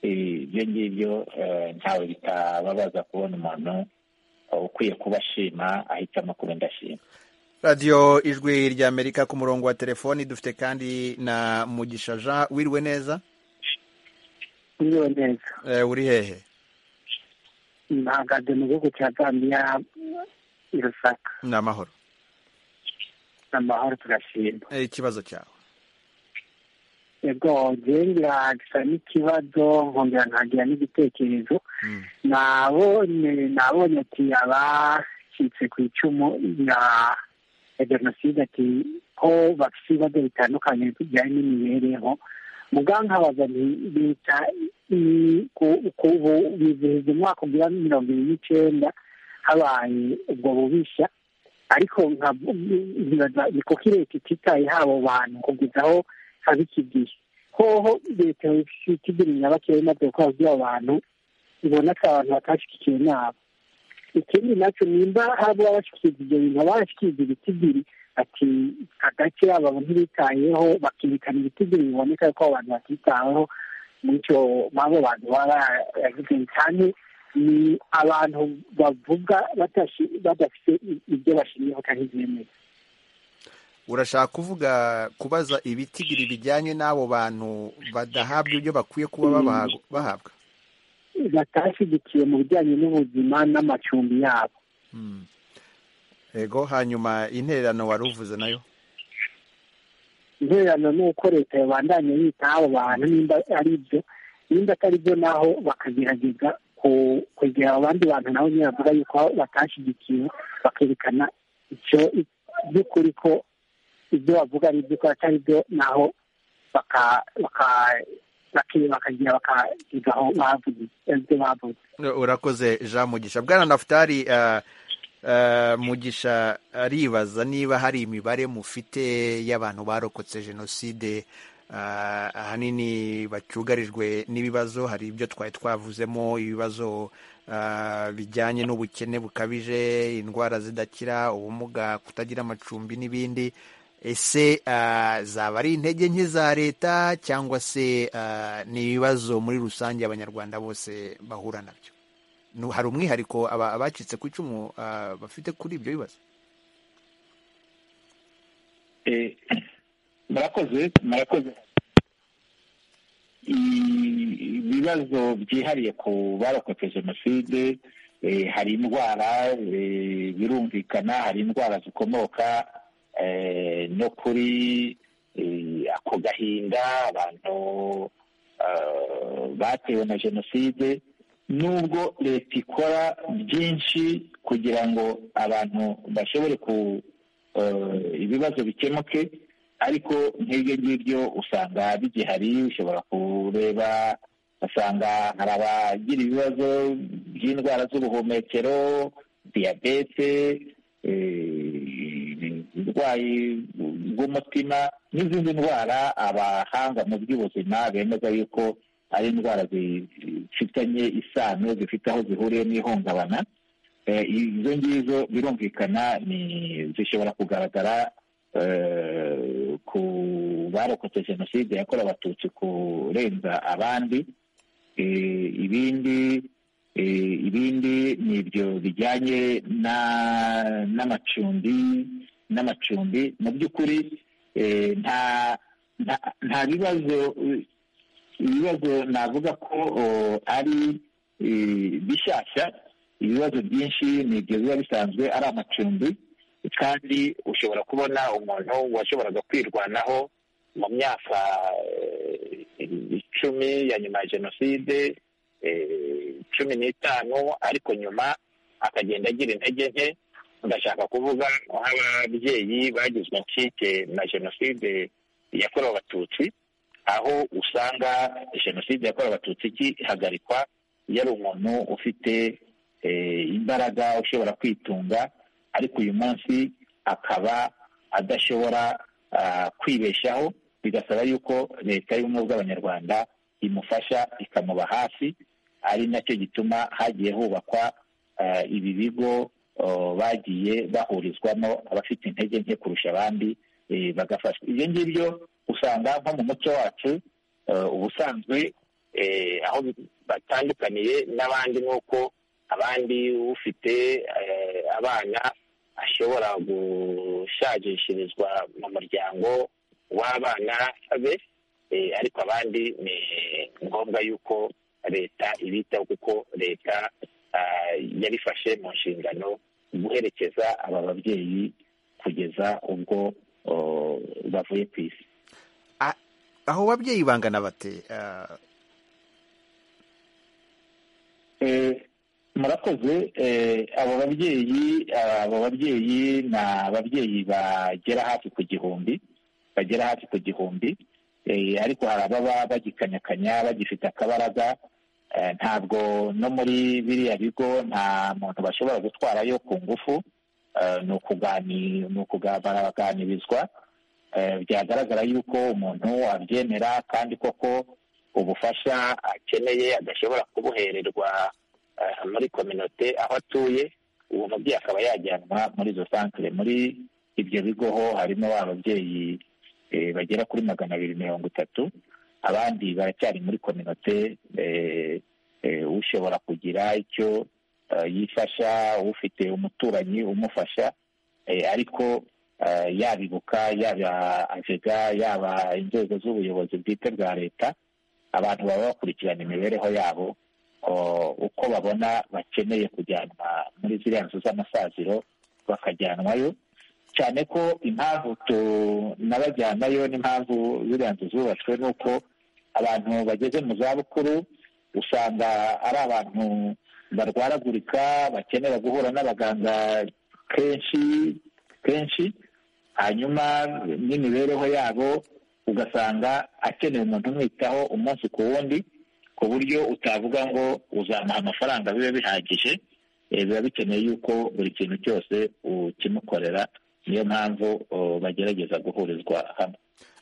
ibyo ngibyo ntawe bitababaza kubona umuntu ukwiye kubashima ahitamo kuba indashima radiyo ijwi rya amerika ku murongo wa telefoni dufite kandi na mugisha jean wiriwe neza Niriwe neza Eh, uri hehe mpagaze mu gihugu cya Zambia i Lusaka ni amahoro amahoro turashima Eh, ikibazo cyawe yego njyewe ngira n'ikibazo nkongera nkagira n'igitekerezo Mm. nabonye nabonye ati abacitse ku icumu rya ya jenoside ati ko bafite ibibazo bitandukanye bijyanye n'imibereho mugankabaza nti leta i- ku- ku- ubu bizihiza umwaka ugira mirongo ibiri n'icyenda habaye ubwo bubishya ariko nka- nkibaza ni kuko leta ititaye habo bantu kugeza aho haba iki gihe hoho leta ifite igira nyabakewe imaze gukora by'abo bantu ibona ko abantu batashyigikiwe nabo ikindi nacyo nimba haba abashyikiza ibyo bintu abashyikiza ibiti biri ati agace aba ntibitayeho bakirikana ibiti biri biboneka ko abantu batitaweho n'icyo babo bantu baba baragize cyane ni abantu bavuga batashi- badafite i- ibyo bashingiyeho kandi byemeye urashaka kuvuga kubaza ibitigiri bijyanye n'abo bantu badahabwa ibyo bakwiye kuba babaha- bahabwa batashyigikiye mu bijyanye n'ubuzima n'amacumbi yabo Mm. yego hanyuma intererano wari uvuze nayo intererano ni uko leta yabandanya yita abo bantu nimba ari ibyo nimba atari byo naho bakagerageza ku- kwegera abandi bantu nabo nyine bavuga yuko batashyigikiwe bakerekana icyo by'ukuri ko ibyo bavuga ari ibyo atari byo naho baka- baka- bake- bakagira bakagira aho bavugiye ibyo bavuze urakoze jean mugisha bwana nafutari eh, eh, mugisha aribaza niba hari imibare mufite y'abantu barokotse jenoside eh, ahanini bacyugarijwe n'ibibazo hari ibyo twari twavuzemo ibibazo eh, bijyanye n'ubukene bukabije indwara zidakira ubumuga kutagira amacumbi n'ibindi ese eh, zaba ari intege nke za leta cyangwa se eh, ni ibibazo muri rusange abanyarwanda bose bahura nabyo Nu- hari umwihariko aba- abacitse ku icumu eh, bafite kuri ibyo bibazo Eh, murakoze murakoze I- ibibazo byihariye ku barokotse jenoside eh, hari indwara eh, birumvikana hari indwara zikomoka eh, no kuri eh, ako gahinda abantu eh, batewe na jenoside nubwo leta ikora byinshi kugira ngo abantu bashobore ku eh, ibibazo bikemuke ariko nk'ibyo ngibyo usanga bigihari ushobora kureba ugasanga hari abagira ibibazo by'indwara z'ubuhumekero diyabete eh, uburwayi bw'umutima n'izindi ndwara abahanga mu by'ubuzima bemeza yuko ari indwara zifitanye isano zifite aho zihuriye n'ihungabana Eh, izo ngizo birumvikana ni zishobora kugaragara eh, ku barokotse jenoside yakorewe abatutsi kurenza abandi Eh, ibindi eh, ibindi ni ibyo bijyanye na- n'amacumbi n'amacumbi mu by'ukuri eh, nta nta- nta bibazo eh, ibibazo navuga ko o, ari eh, bishyashya ibibazo byinshi ni ibyo biba bisanzwe ari amacumbi kandi ushobora kubona umuntu washoboraga kwirwanaho mu myaka eh, icumi ya nyuma ya jenoside eh, cumi n'itanu ariko nyuma akagenda agira intege nke ndashaka kuvuga nk'ababyeyi bagizwe incike na jenoside yakorewe abatutsi aho usanga jenoside yakorewe abatutsi igihagarikwa iyo ari umuntu ufite eh, imbaraga ushobora kwitunga ariko uyu munsi akaba adashobora ah, kwibeshaho bigasaba yuko leta y'ubumwe bw'abanyarwanda imufasha ikamuba hafi ari nacyo gituma hagiye hubakwa ah, ibi bigo oh, bagiye bahurizwamo abafite intege nke kurusha abandi eh, bagafashwa ibyo ngibyo usanga nko mu muco wacu eh, ubusanzwe aho batandukaniye n'abandi ni uko abandi ufite abana ashobora gushagishirizwa mu muryango w'abana be ariko abandi ni ngombwa yuko leta ibitaho kuko leta yabifashe mu nshingano guherekeza aba babyeyi kugeza ubwo bavuye ku isi aho babyeyi bangana bate murakoze abo babyeyi abo babyeyi ni ababyeyi bagera hafi ku gihumbi bagera hafi ku gihumbi ariko hari ababa bagikanyakanya bagifite akabaraga ntabwo no muri biriya bigo nta muntu bashobora gutwarayo ku ngufu ni ukuganirizwa byagaragara yuko umuntu abyemera kandi koko ubufasha akeneye adashobora kubuhererwa muri kominote aho atuye uwo mubyeyi akaba yajyanwa muri izo santire muri ibyo bigo ho harimo ababyeyi bagera kuri magana abiri mirongo itatu abandi baracyari muri kominote ushobora kugira icyo yifasha ufite umuturanyi umufasha ariko yabibuka yaba ajega yaba inzego z'ubuyobozi bwite bwa leta abantu baba bakurikirana imibereho yabo uko babona bakeneye kujyanwa muri ziriya nzu z'amasaziro bakajyanwayo cyane ko impamvu tunabajyanayo n'impamvu ziriya nzu zubatswe ni uko abantu bageze mu zabukuru usanga ari abantu barwaragurika bakenera guhura n'abaganga kenshi kenshi hanyuma n'imibereho yabo ugasanga akeneye umuntu umwitaho umunsi ku wundi ku buryo utavuga ngo uzamuha amafaranga biba bihagije biba bikeneye yuko buri kintu cyose ukimukorera niyo mpamvu bagerageza guhurizwa hamwe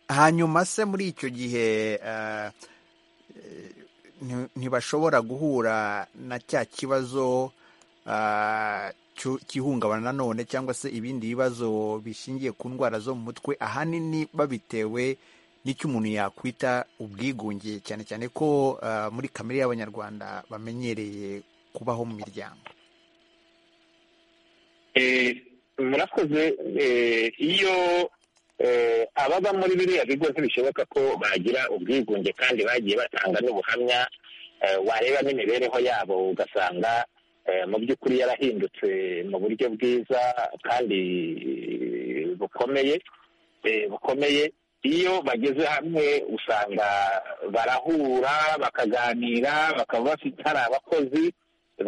hanyuma se muri icyo gihe ntibashobora guhura na cya kibazo cy'ihungabana nanone cyangwa se ibindi bibazo bishingiye ku ndwara zo mu mutwe ahanini babitewe n'icyo umuntu yakwita ubwigunge cyane cyane ko muri kamere y'abanyarwanda bamenyereye kubaho mu miryango murakoze iyo ababa muri biriya bigo ntibishoboka ko bagira ubwigunge kandi bagiye batanga n'ubuhamya wareba n'imibereho yabo ugasanga mu by'ukuri yarahindutse mu buryo bwiza kandi bukomeye bukomeye iyo bageze hamwe usanga barahura bakaganira bakaba bafite hari abakozi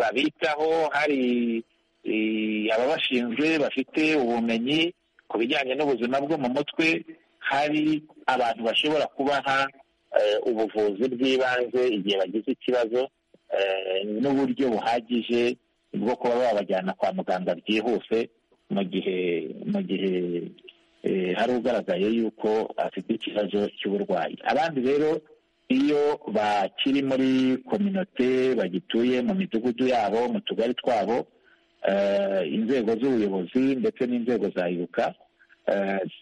babitaho hari ababashinzwe bafite ubumenyi ku bijyanye n'ubuzima bwo mu mutwe hari abantu bashobora kubaha ubuvuzi bw'ibanze igihe bagize ikibazo n'uburyo buhagije bwo kuba babajyana kwa muganga byihuse mu gihe mu gihe hari ugaragaye yuko afite ikibazo cy'uburwayi abandi rero iyo bakiri muri kominote bagituye mu midugudu yabo mu tugari twabo inzego z'ubuyobozi ndetse n'inzego za ibuka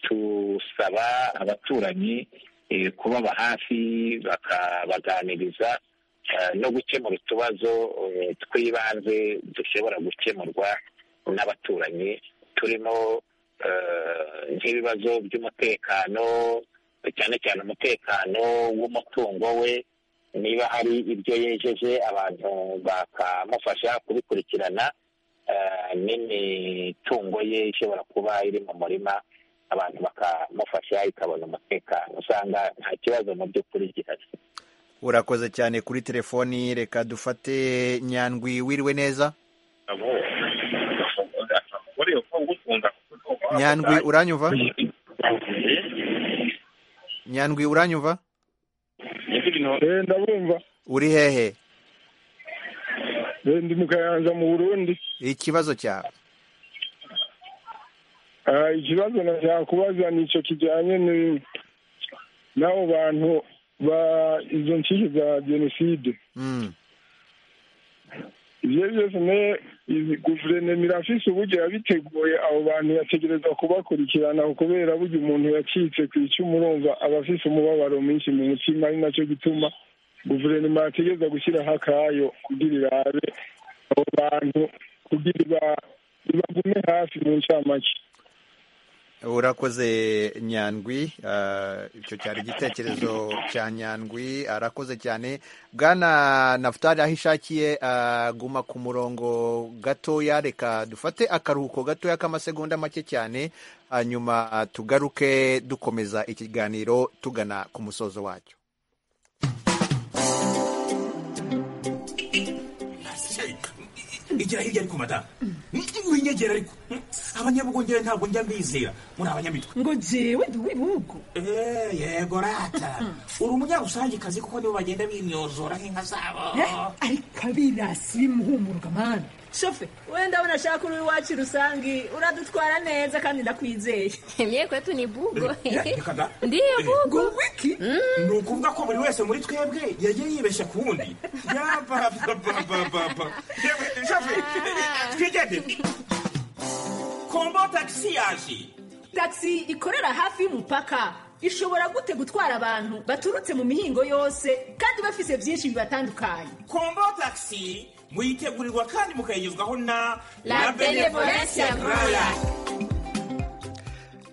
tusaba abaturanyi kubaba hafi bakabaganiriza no gukemura utubazo tw'ibanze dushobora gukemurwa n'abaturanyi turimo nk'ibibazo by'umutekano cyane cyane umutekano w'umutungo we niba hari ibyo yejeje abantu bakamufasha kubikurikirana n'imitungo ye ishobora kuba iri mu murima abantu bakamufasha ikabona umutekano usanga nta kibazo mu by'ukuri gihari urakoze cyane kuri telefoni reka dufate nyandwi wiriwe neza nyandwi uranyumva nyandwi uranyumva ndabumva uri hehe ndi mu kayanza mu burundi ikibazo cyawe ikibazo nakubaza ni icyo kijyanye n'abo bantu ba izo nshyishyu za jenoside ibyo byose guverinoma irafise uburyo yabiteguye abo bantu yategereza kubakurikirana kubera burya umuntu yacitse ku icyo urumva aba afise umubabaro mwinshi mu mutima ari nacyo gituma guverinoma yategereza gushyiraho akayo kugira irabe abo bantu kugira ibagume hafi mu ncamake urakoze nyandwi icyo cyari igitekerezo cya nyandwi arakoze cyane bwana nafutari aho ishakiye guma ku murongo gatoya reka dufate akaruhuko gatoya k'amasegonda make cyane hanyuma tugaruke dukomeza ikiganiro tugana ku musozo wacyo igira hirya ariko madamu winyegera ariko abanyabugongera ntabwo njya mbizera muri abanyamitwe ngo jewe ntiwibuko Eh, yego rata uri umunyarusangikazi kuko nibo bagenda binyozora nk'inka zabo ariko abirasi bimuhumuruka mani shofe wenda abona ashaka uri iwacu rusange uradutwara neza kandi ndakwizeye mye kwetu ni bugo reka da ndiyo bugo wiki ni ukuvuga ko buri wese muri twebwe yagiye yibeshya ku wundi yabababababa yewe shafe twigendere kombo tagisi yaje taxi ikorera hafi y'umupaka ishobora gute gutwara abantu baturutse mu mihingo yose kandi bafise byinshi bibatandukanye kombo tagisi muyitegurirwa kandi mukayigezwaho na La Benevolencia Royal.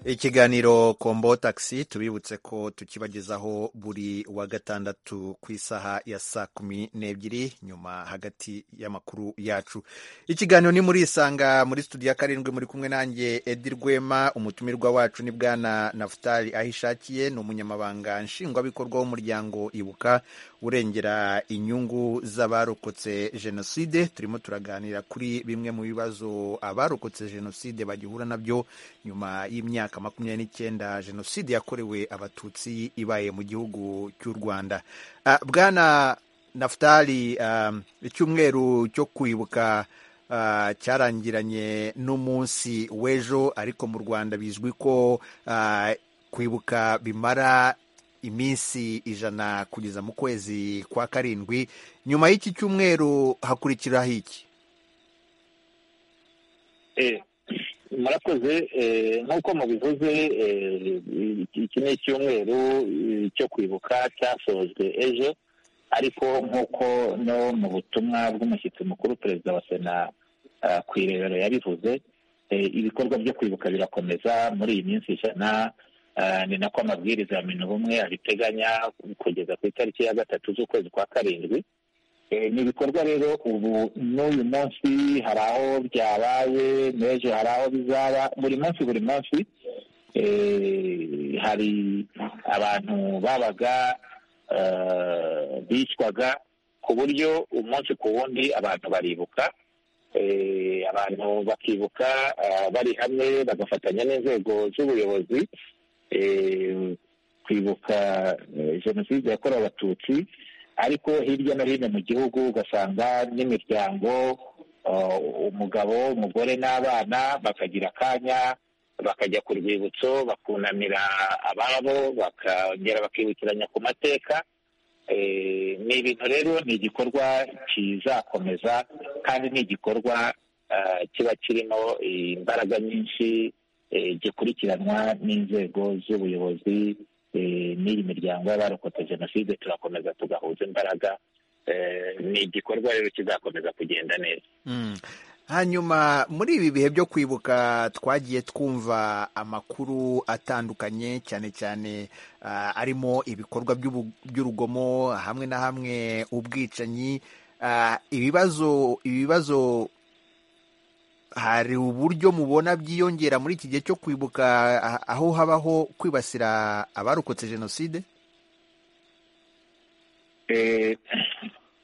ikiganiro kombo taxi tubibutse ko tukibagezaho buri wa gatandatu ku isaha ya saa kumi n'ebyiri nyuma hagati y'amakuru yacu ikiganiro ni muri isanga muri studio ya karindwi muri kumwe nanjye edi rwema umutumirwa wacu ni bwana nafutari aho ishakiye ni umunyamabanga nshingwabikorwa w'umuryango ibuka urengera inyungu z'abarokotse jenoside turimo turaganira kuri bimwe mu bibazo abarokotse jenoside bagihura nabyo nyuma y'imyaka makumyabiri n'icyenda jenoside yakorewe abatutsi ibaye mu gihugu cy'u rwanda Ah, bwana nafutari ah, icyumweru cyo kwibuka ah, cyarangiranye n'umunsi w'ejo ariko mu rwanda bizwi ko ah, kwibuka bimara iminsi ijana kugeza mu kwezi kwa karindwi nyuma y'iki cyumweru hakurikiraho iki Eh, murakoze eh, nk'uko mubivuze eh, iki ni icyumweru eh, cyo kwibuka cyasojwe ejo ariko nk'uko no mu butumwa bw'umushyitsi mukuru perezida wa sena ah, ku irebero yabivuze eh, ibikorwa byo kwibuka birakomeza muri iyi minsi ijana ah, ni nako amabwiriza ya minwa ubumwe abiteganya kugeza ku itariki ya gatatu z'ukwezi kwa karindwi Eh, ni ibikorwa rero ubu n'uyu munsi hari aho byabaye n'ejo hari aho bizaba buri munsi buri munsi eh, hari abantu babaga eh, bicwaga ku buryo umunsi ku wundi abantu baribuka Eh, abantu bakibuka ah, bari hamwe bagafatanya n'inzego z'ubuyobozi eh, kwibuka eh, jenoside yakorewe abatutsi ariko hirya no hino mu gihugu ugasanga n'imiryango uh, umugabo umugore n'abana bakagira akanya bakajya ku rwibutso bakunamira ababo bakongera bakibukiranya ku mateka Eh, ni ibintu rero ni igikorwa kizakomeza kandi ni igikorwa ah, kiba kirimo imbaraga nyinshi eh, gikurikiranwa n'inzego z'ubuyobozi eh, n'iyi miryango y'abarokotse jenoside turakomeza tugahuza imbaraga Eh, ni igikorwa rero kizakomeza kugenda neza hanyuma muri ibi bihe byo kwibuka twagiye twumva amakuru atandukanye cyane cyane ah, arimo ibikorwa by'ubu- by'urugomo hamwe na hamwe ubwicanyi Ah, ibibazo ibibazo hari uburyo mubona byiyongera muri iki gihe cyo kwibuka ah, aho habaho kwibasira abarokotse jenoside Eh,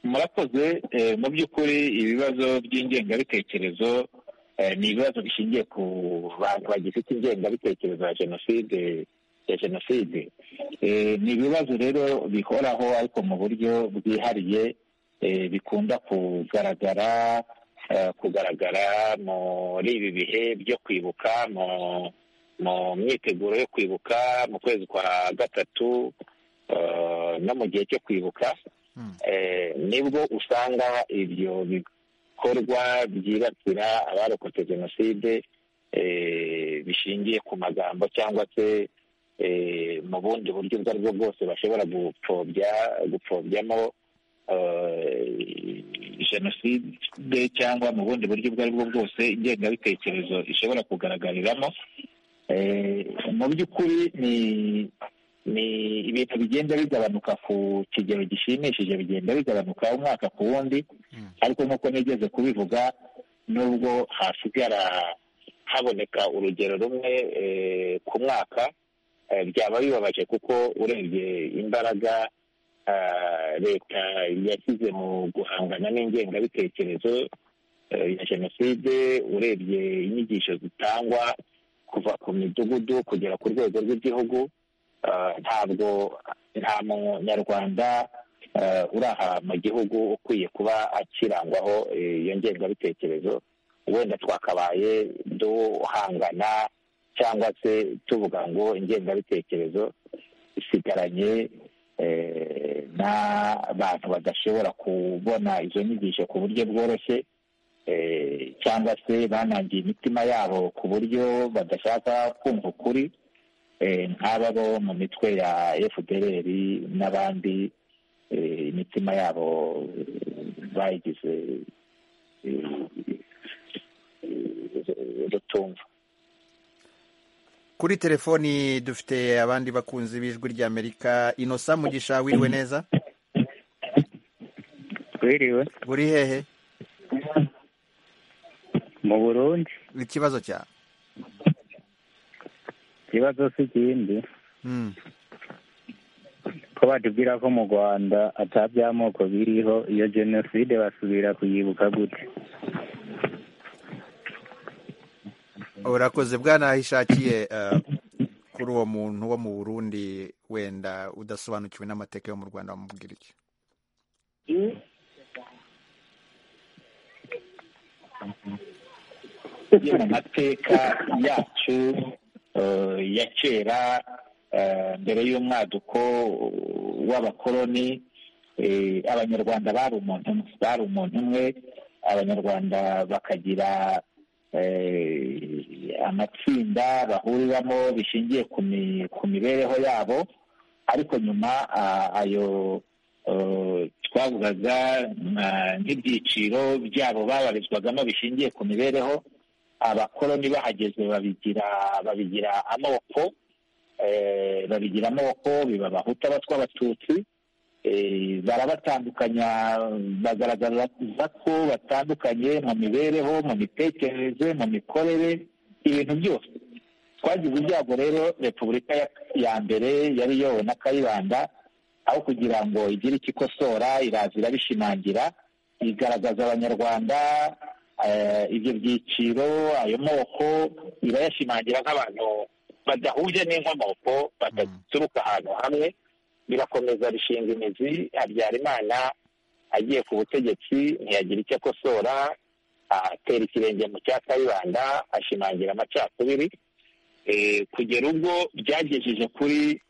murakoze eh, mu by'ukuri ibibazo by'ingengabitekerezo eh, ni ibibazo bishingiye ku bantu bagifite ingengabitekerezo ya jenoside ya jenoside Eh, ni ibibazo rero bihoraho ariko mu buryo bwihariye eh, bikunda kugaragara eh, kugaragara muri ibi bihe byo kwibuka mu mu myiteguro yo kwibuka mu kwezi kwa gatatu eh, no mu gihe cyo kwibuka eh, nibwo usanga ibyo bikorwa byibasira abarokotse jenoside eh, bishingiye ku magambo cyangwa se mu bundi buryo ubwo aribwo bwose bashobora gupfobya gupfobyamo jenoside cyangwa mu bundi buryo ubwo aribwo bwose ingengabitekerezo ishobora kugaragariramo mu by'ukuri ni ni ibintu bigenda bigabanuka ku kigero gishimishije bigenda bigabanuka umwaka ku wundi ariko nk'uko nigeze kubivuga nubwo hasigara haboneka urugero rumwe eh, ku mwaka eh, byaba bibabaje kuko urebye imbaraga ah, leta yashyize mu guhangana n'ingengabitekerezo eh, ya jenoside urebye inyigisho zitangwa kuva ku midugudu kugera ku rwego rw'igihugu Ah, ntabwo nta munyarwanda ah, uri aha mu gihugu ukwiye kuba akirangwaho eh, iyo ngengabitekerezo wenda twakabaye duhangana cyangwa se tuvuga ngo ingengabitekerezo isigaranye eh, n'abantu badashobora kubona izo nyigisho ku buryo bworoshye eh, cyangwa se banangiye imitima yabo ku buryo badashaka kumva ukuri nk'aba bo mu mitwe ya fpr n'abandi imitima yabo bayigize rutumva kuri telefoni dufite abandi bakunzi b'ijwi ry'amerika inosa mugisha wiriwe neza wiriwe buri hehe mu burundi ikibazo cyawe ikibazo si ikindi ko batubwira ko mu rwanda ataby'amoko biriho iyo jenoside basubira kuyibuka gute urakoze bwanahishakiye kuri uwo muntu wo mu burundi wenda udasobanukiwe n'amateka yo mu rwanda wamubwira iki yo mu mateka yacu eh, ya kera eh, mbere y'umwaduko w'abakoloni eh, abanyarwanda bari umuntu umwe bari umuntu umwe abanyarwanda bakagira eh, amatsinda bahuriramo bishingiye ku mi- ku mibereho yabo ariko nyuma ah, ayo eh, twavugaga nka- nk'ibyiciro byabo babarizwagamo bishingiye ku mibereho abakoloni bahageze babigira babigira amoko eh, babigira amoko biba abahutu abatwa abatutsi eh, barabatandukanya bagaragaza ko batandukanye mu mibereho mu mitekerereze mu mikorere ibintu byose twagize ibyago rero repubulika ya- ya mbere yari yowe na kayibanda aho kugira ngo igire icyo ikosora iraza irabishimangira igaragaza abanyarwanda eh, ibyo byiciro ayo moko irayashimangira nk'abantu badahuje n'inkomoko badaturuka ahantu hamwe birakomeza bishinga imizi habyarimana agiye ku butegetsi ntiyagira icyo akosora atera ikirenge mu cya kayibanda ashimangira amacakubiri Eh, kugera ubwo byagejeje kuri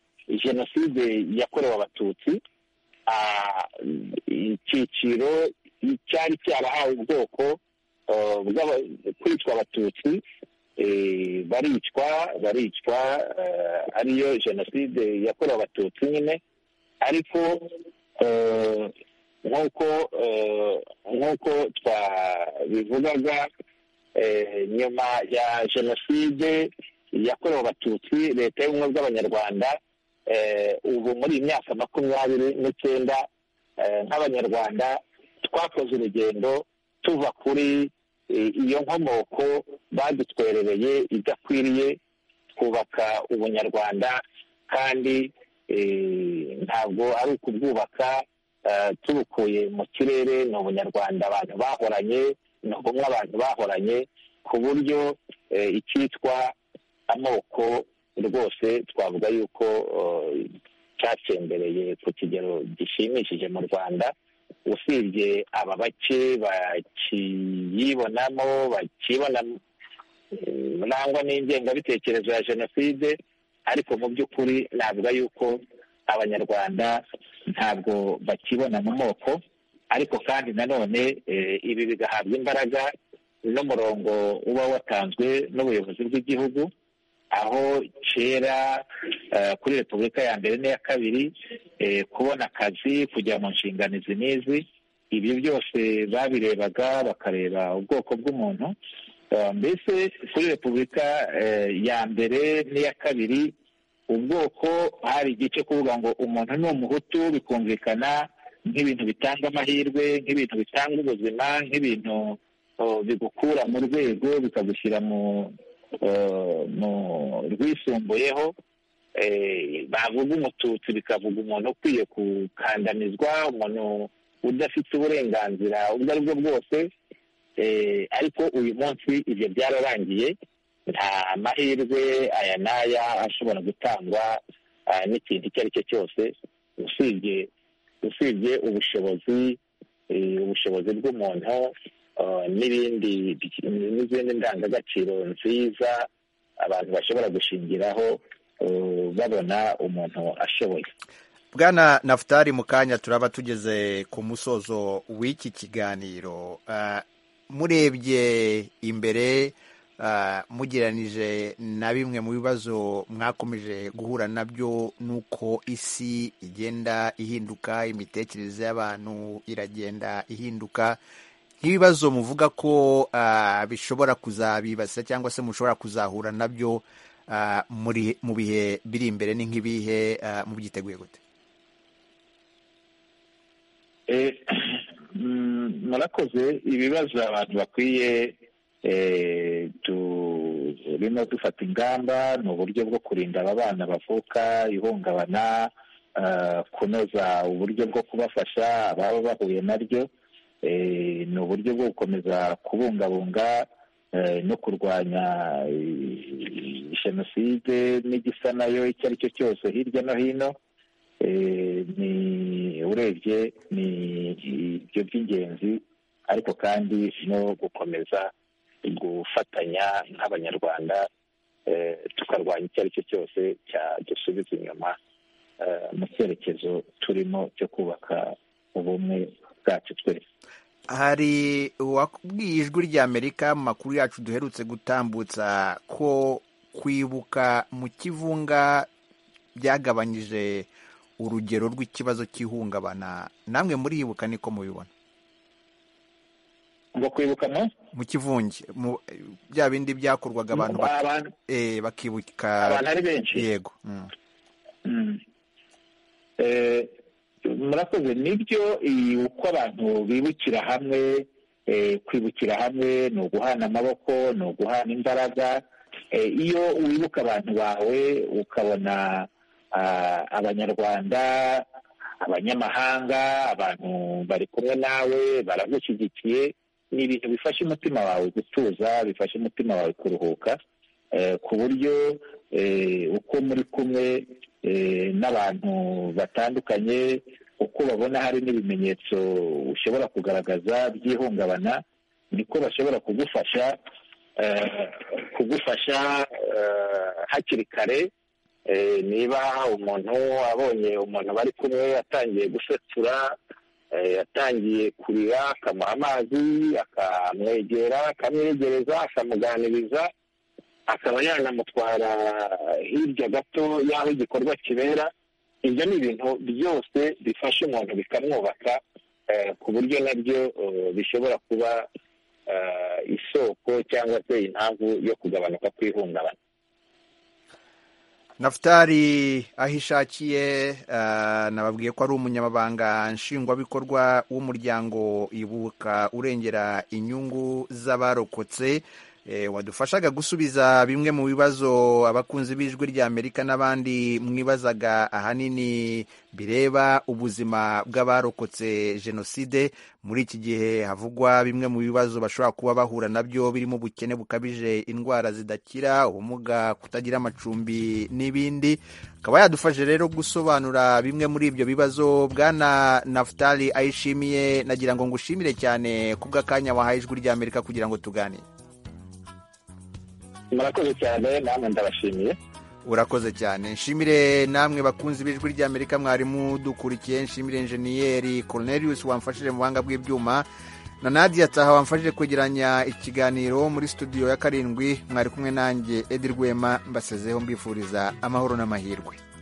jenoside yakorewe abatutsi Ah, icyiciro cyari cyarahawe ubwoko eh, bw'aba- kwicwa abatutsi eh, baricwa baricwa eh, ariyo jenoside yakorewe abatutsi nyine ariko eh, nk'uko eh, nk'uko twabivugaga eh, nyuma ya jenoside yakorewe abatutsi leta y'ubumwe bw'abanyarwanda eh, ubu muri iyi myaka makumyabiri n'icyenda eh, nk'abanyarwanda twakoze urugendo tuva kuri eh, iyo nkomoko badutwerereye idakwiriye twubaka ubunyarwanda kandi eh, ntabwo ari ukubwubaka eh, tubukuye mu kirere ni ubunyarwanda abantu bahoranye ni ubumwe abantu bahoranye ku buryo eh, icyitwa amoko rwose twavuga yuko eh, cyacembereye ku kigero gishimishije mu rwanda usibye aba bake bakiyibonamo bakibonamo murangwa n'ingengabitekerezo ya jenoside ariko mu by'ukuri navuga yuko abanyarwanda ntabwo bakibona mu moko ariko kandi nanone eh, ibi bigahabwa imbaraga n'umurongo uba watanzwe n'ubuyobozi bw'igihugu aho kera eh, kuri repubulika ya mbere n'iya kabiri eh, kubona akazi kujya mu nshingano izi n'izi ibi byose babirebaga bakareba ubwoko bw'umuntu Eh, mbese kuri repubulika eh, ya mbere n'iya kabiri ubwoko hari igice kuvuga ngo umuntu ni umuhutu bikumvikana nk'ibintu bitanga amahirwe nk'ibintu bitanga ubuzima nk'ibintu oh, bigukura mu rwego bikagushyira mu eh, mu rwisumbuyeho eh, bavuga umututsi bikavuga umuntu ukwiye gukandamizwa umuntu udafite uburenganzira ubwo ari bwo bwose Eh, ariko uyu munsi ibyo byararangiye nta mahirwe aya n'aya ashobora gutangwa ah, n'ikintu icyo ari cyo cyose usibye usibye ubushobozi eh, ubushobozi bw'umuntu ah, n'ibindi n'izindi ndangagaciro nziza abantu bashobora gushingiraho eh, babona umuntu ashoboye bwana nafutari mu kanya turaba tugeze ku musozo w'iki kiganiro Ah, murebye imbere ah, mugereranije na bimwe mu bibazo mwakomeje guhura nabyo nuko isi igenda ihinduka imitekerereze y'abantu iragenda ihinduka nk'ibibazo muvuga ko ah, bishobora kuzabibasira cyangwa se mushobora kuzahura nabyo ah, muri- mu bihe biri imbere ni nk'ibihe ah, mubyiteguye gute Eh, mm, murakoze ibibazo abantu bakwiye eh, turimo dufata ingamba ni uburyo bwo kurinda aba bana bavuka ihungabana eh, kunoza uburyo bwo kubafasha ababa bahuye naryo eh, ni uburyo bwo gukomeza kubungabunga eh, no kurwanya eh, jenoside n'igisa nayo icyo ari cyo cyose hirya no hino eh, ni urebye ni ibyo by'ingenzi ariko kandi no gukomeza gufatanya nk'abanyarwanda eh, tukarwanya icyo ari cyo cyose cyadusubiza inyuma eh, mu cyerekezo turimo cyo kubaka ubumwe bwacu twese hari uwakubwiye ijwi ry'amerika mu makuru yacu duherutse gutambutsa ko kwibuka mu kivunga byagabanyije urugero rw'ikibazo cy'ihungabana namwe muribuka niko mubibona ngo kwibuka mu mu kivunge mu bya bindi byakorwaga abantu bak- abantu eh, bakibuka abantu ari benshi? yego mm. Mm. Eh, murakoze nibyo iyi uko abantu bibukira hamwe eh, kwibukira hamwe ni uguhana amaboko ni uguhana imbaraga Eh, iyo wibuka abantu bawe ukabona ah, abanyarwanda abanyamahanga abantu bari kumwe nawe baragushyigikiye ni ibintu bifasha umutima wawe gutuza bifasha umutima wawe kuruhuka eh, ku buryo eh, uko muri kumwe eh, n'abantu batandukanye uko babona hari n'ibimenyetso ushobora kugaragaza by'ihungabana niko bashobora kugufasha eh, kugufasha eh, hakiri kare Eh, niba umuntu abonye umuntu bari kumwe atangiye gusatura eh, atangiye kurira akamuha amazi akamwegera akamwegereza akamuganiriza akaba yanamutwara hirya gato y'aho igikorwa kibera ibyo ni ibintu byose bifasha umuntu bikamwubaka eh, ku buryo nabyo eh, bishobora kuba eh, isoko cyangwa se impamvu yo kugabanuka kw'ihungabana nafutari aho ishakiye ah, nababwiye ko ari umunyamabanga nshingwabikorwa w'umuryango ibuka urengera inyungu z'abarokotse Eh, wadufashaga gusubiza bimwe mu bibazo abakunzi b'ijwi ry'amerika n'abandi mwibazaga ahanini bireba ubuzima bw'abarokotse jenoside muri iki gihe havugwa bimwe mu bibazo bashobora kuba bahura nabyo birimo ubukene bukabije indwara zidakira ubumuga kutagira amacumbi n'ibindi akaba yadufashe rero gusobanura bimwe muri ibyo bibazo bwana nafutali ayishimiye nagira ngo ngushimire cyane kubw'akanya wahaye ijwi ry'amerika kugira ngo tuganire murakoze cyane namwe ndabashimiye urakoze cyane nshimire namwe bakunzi b'ijwi ry'amerika mwarimu dukurikiye nshimire enjeniyeri cornelius wamfashije mu buhanga bw'ibyuma na nadia taha wamfashije kwegeranya ikiganiro muri studio ya karindwi mwari kumwe nanjye edi rwema mbasezeho mbifuriza amahoro n'amahirwe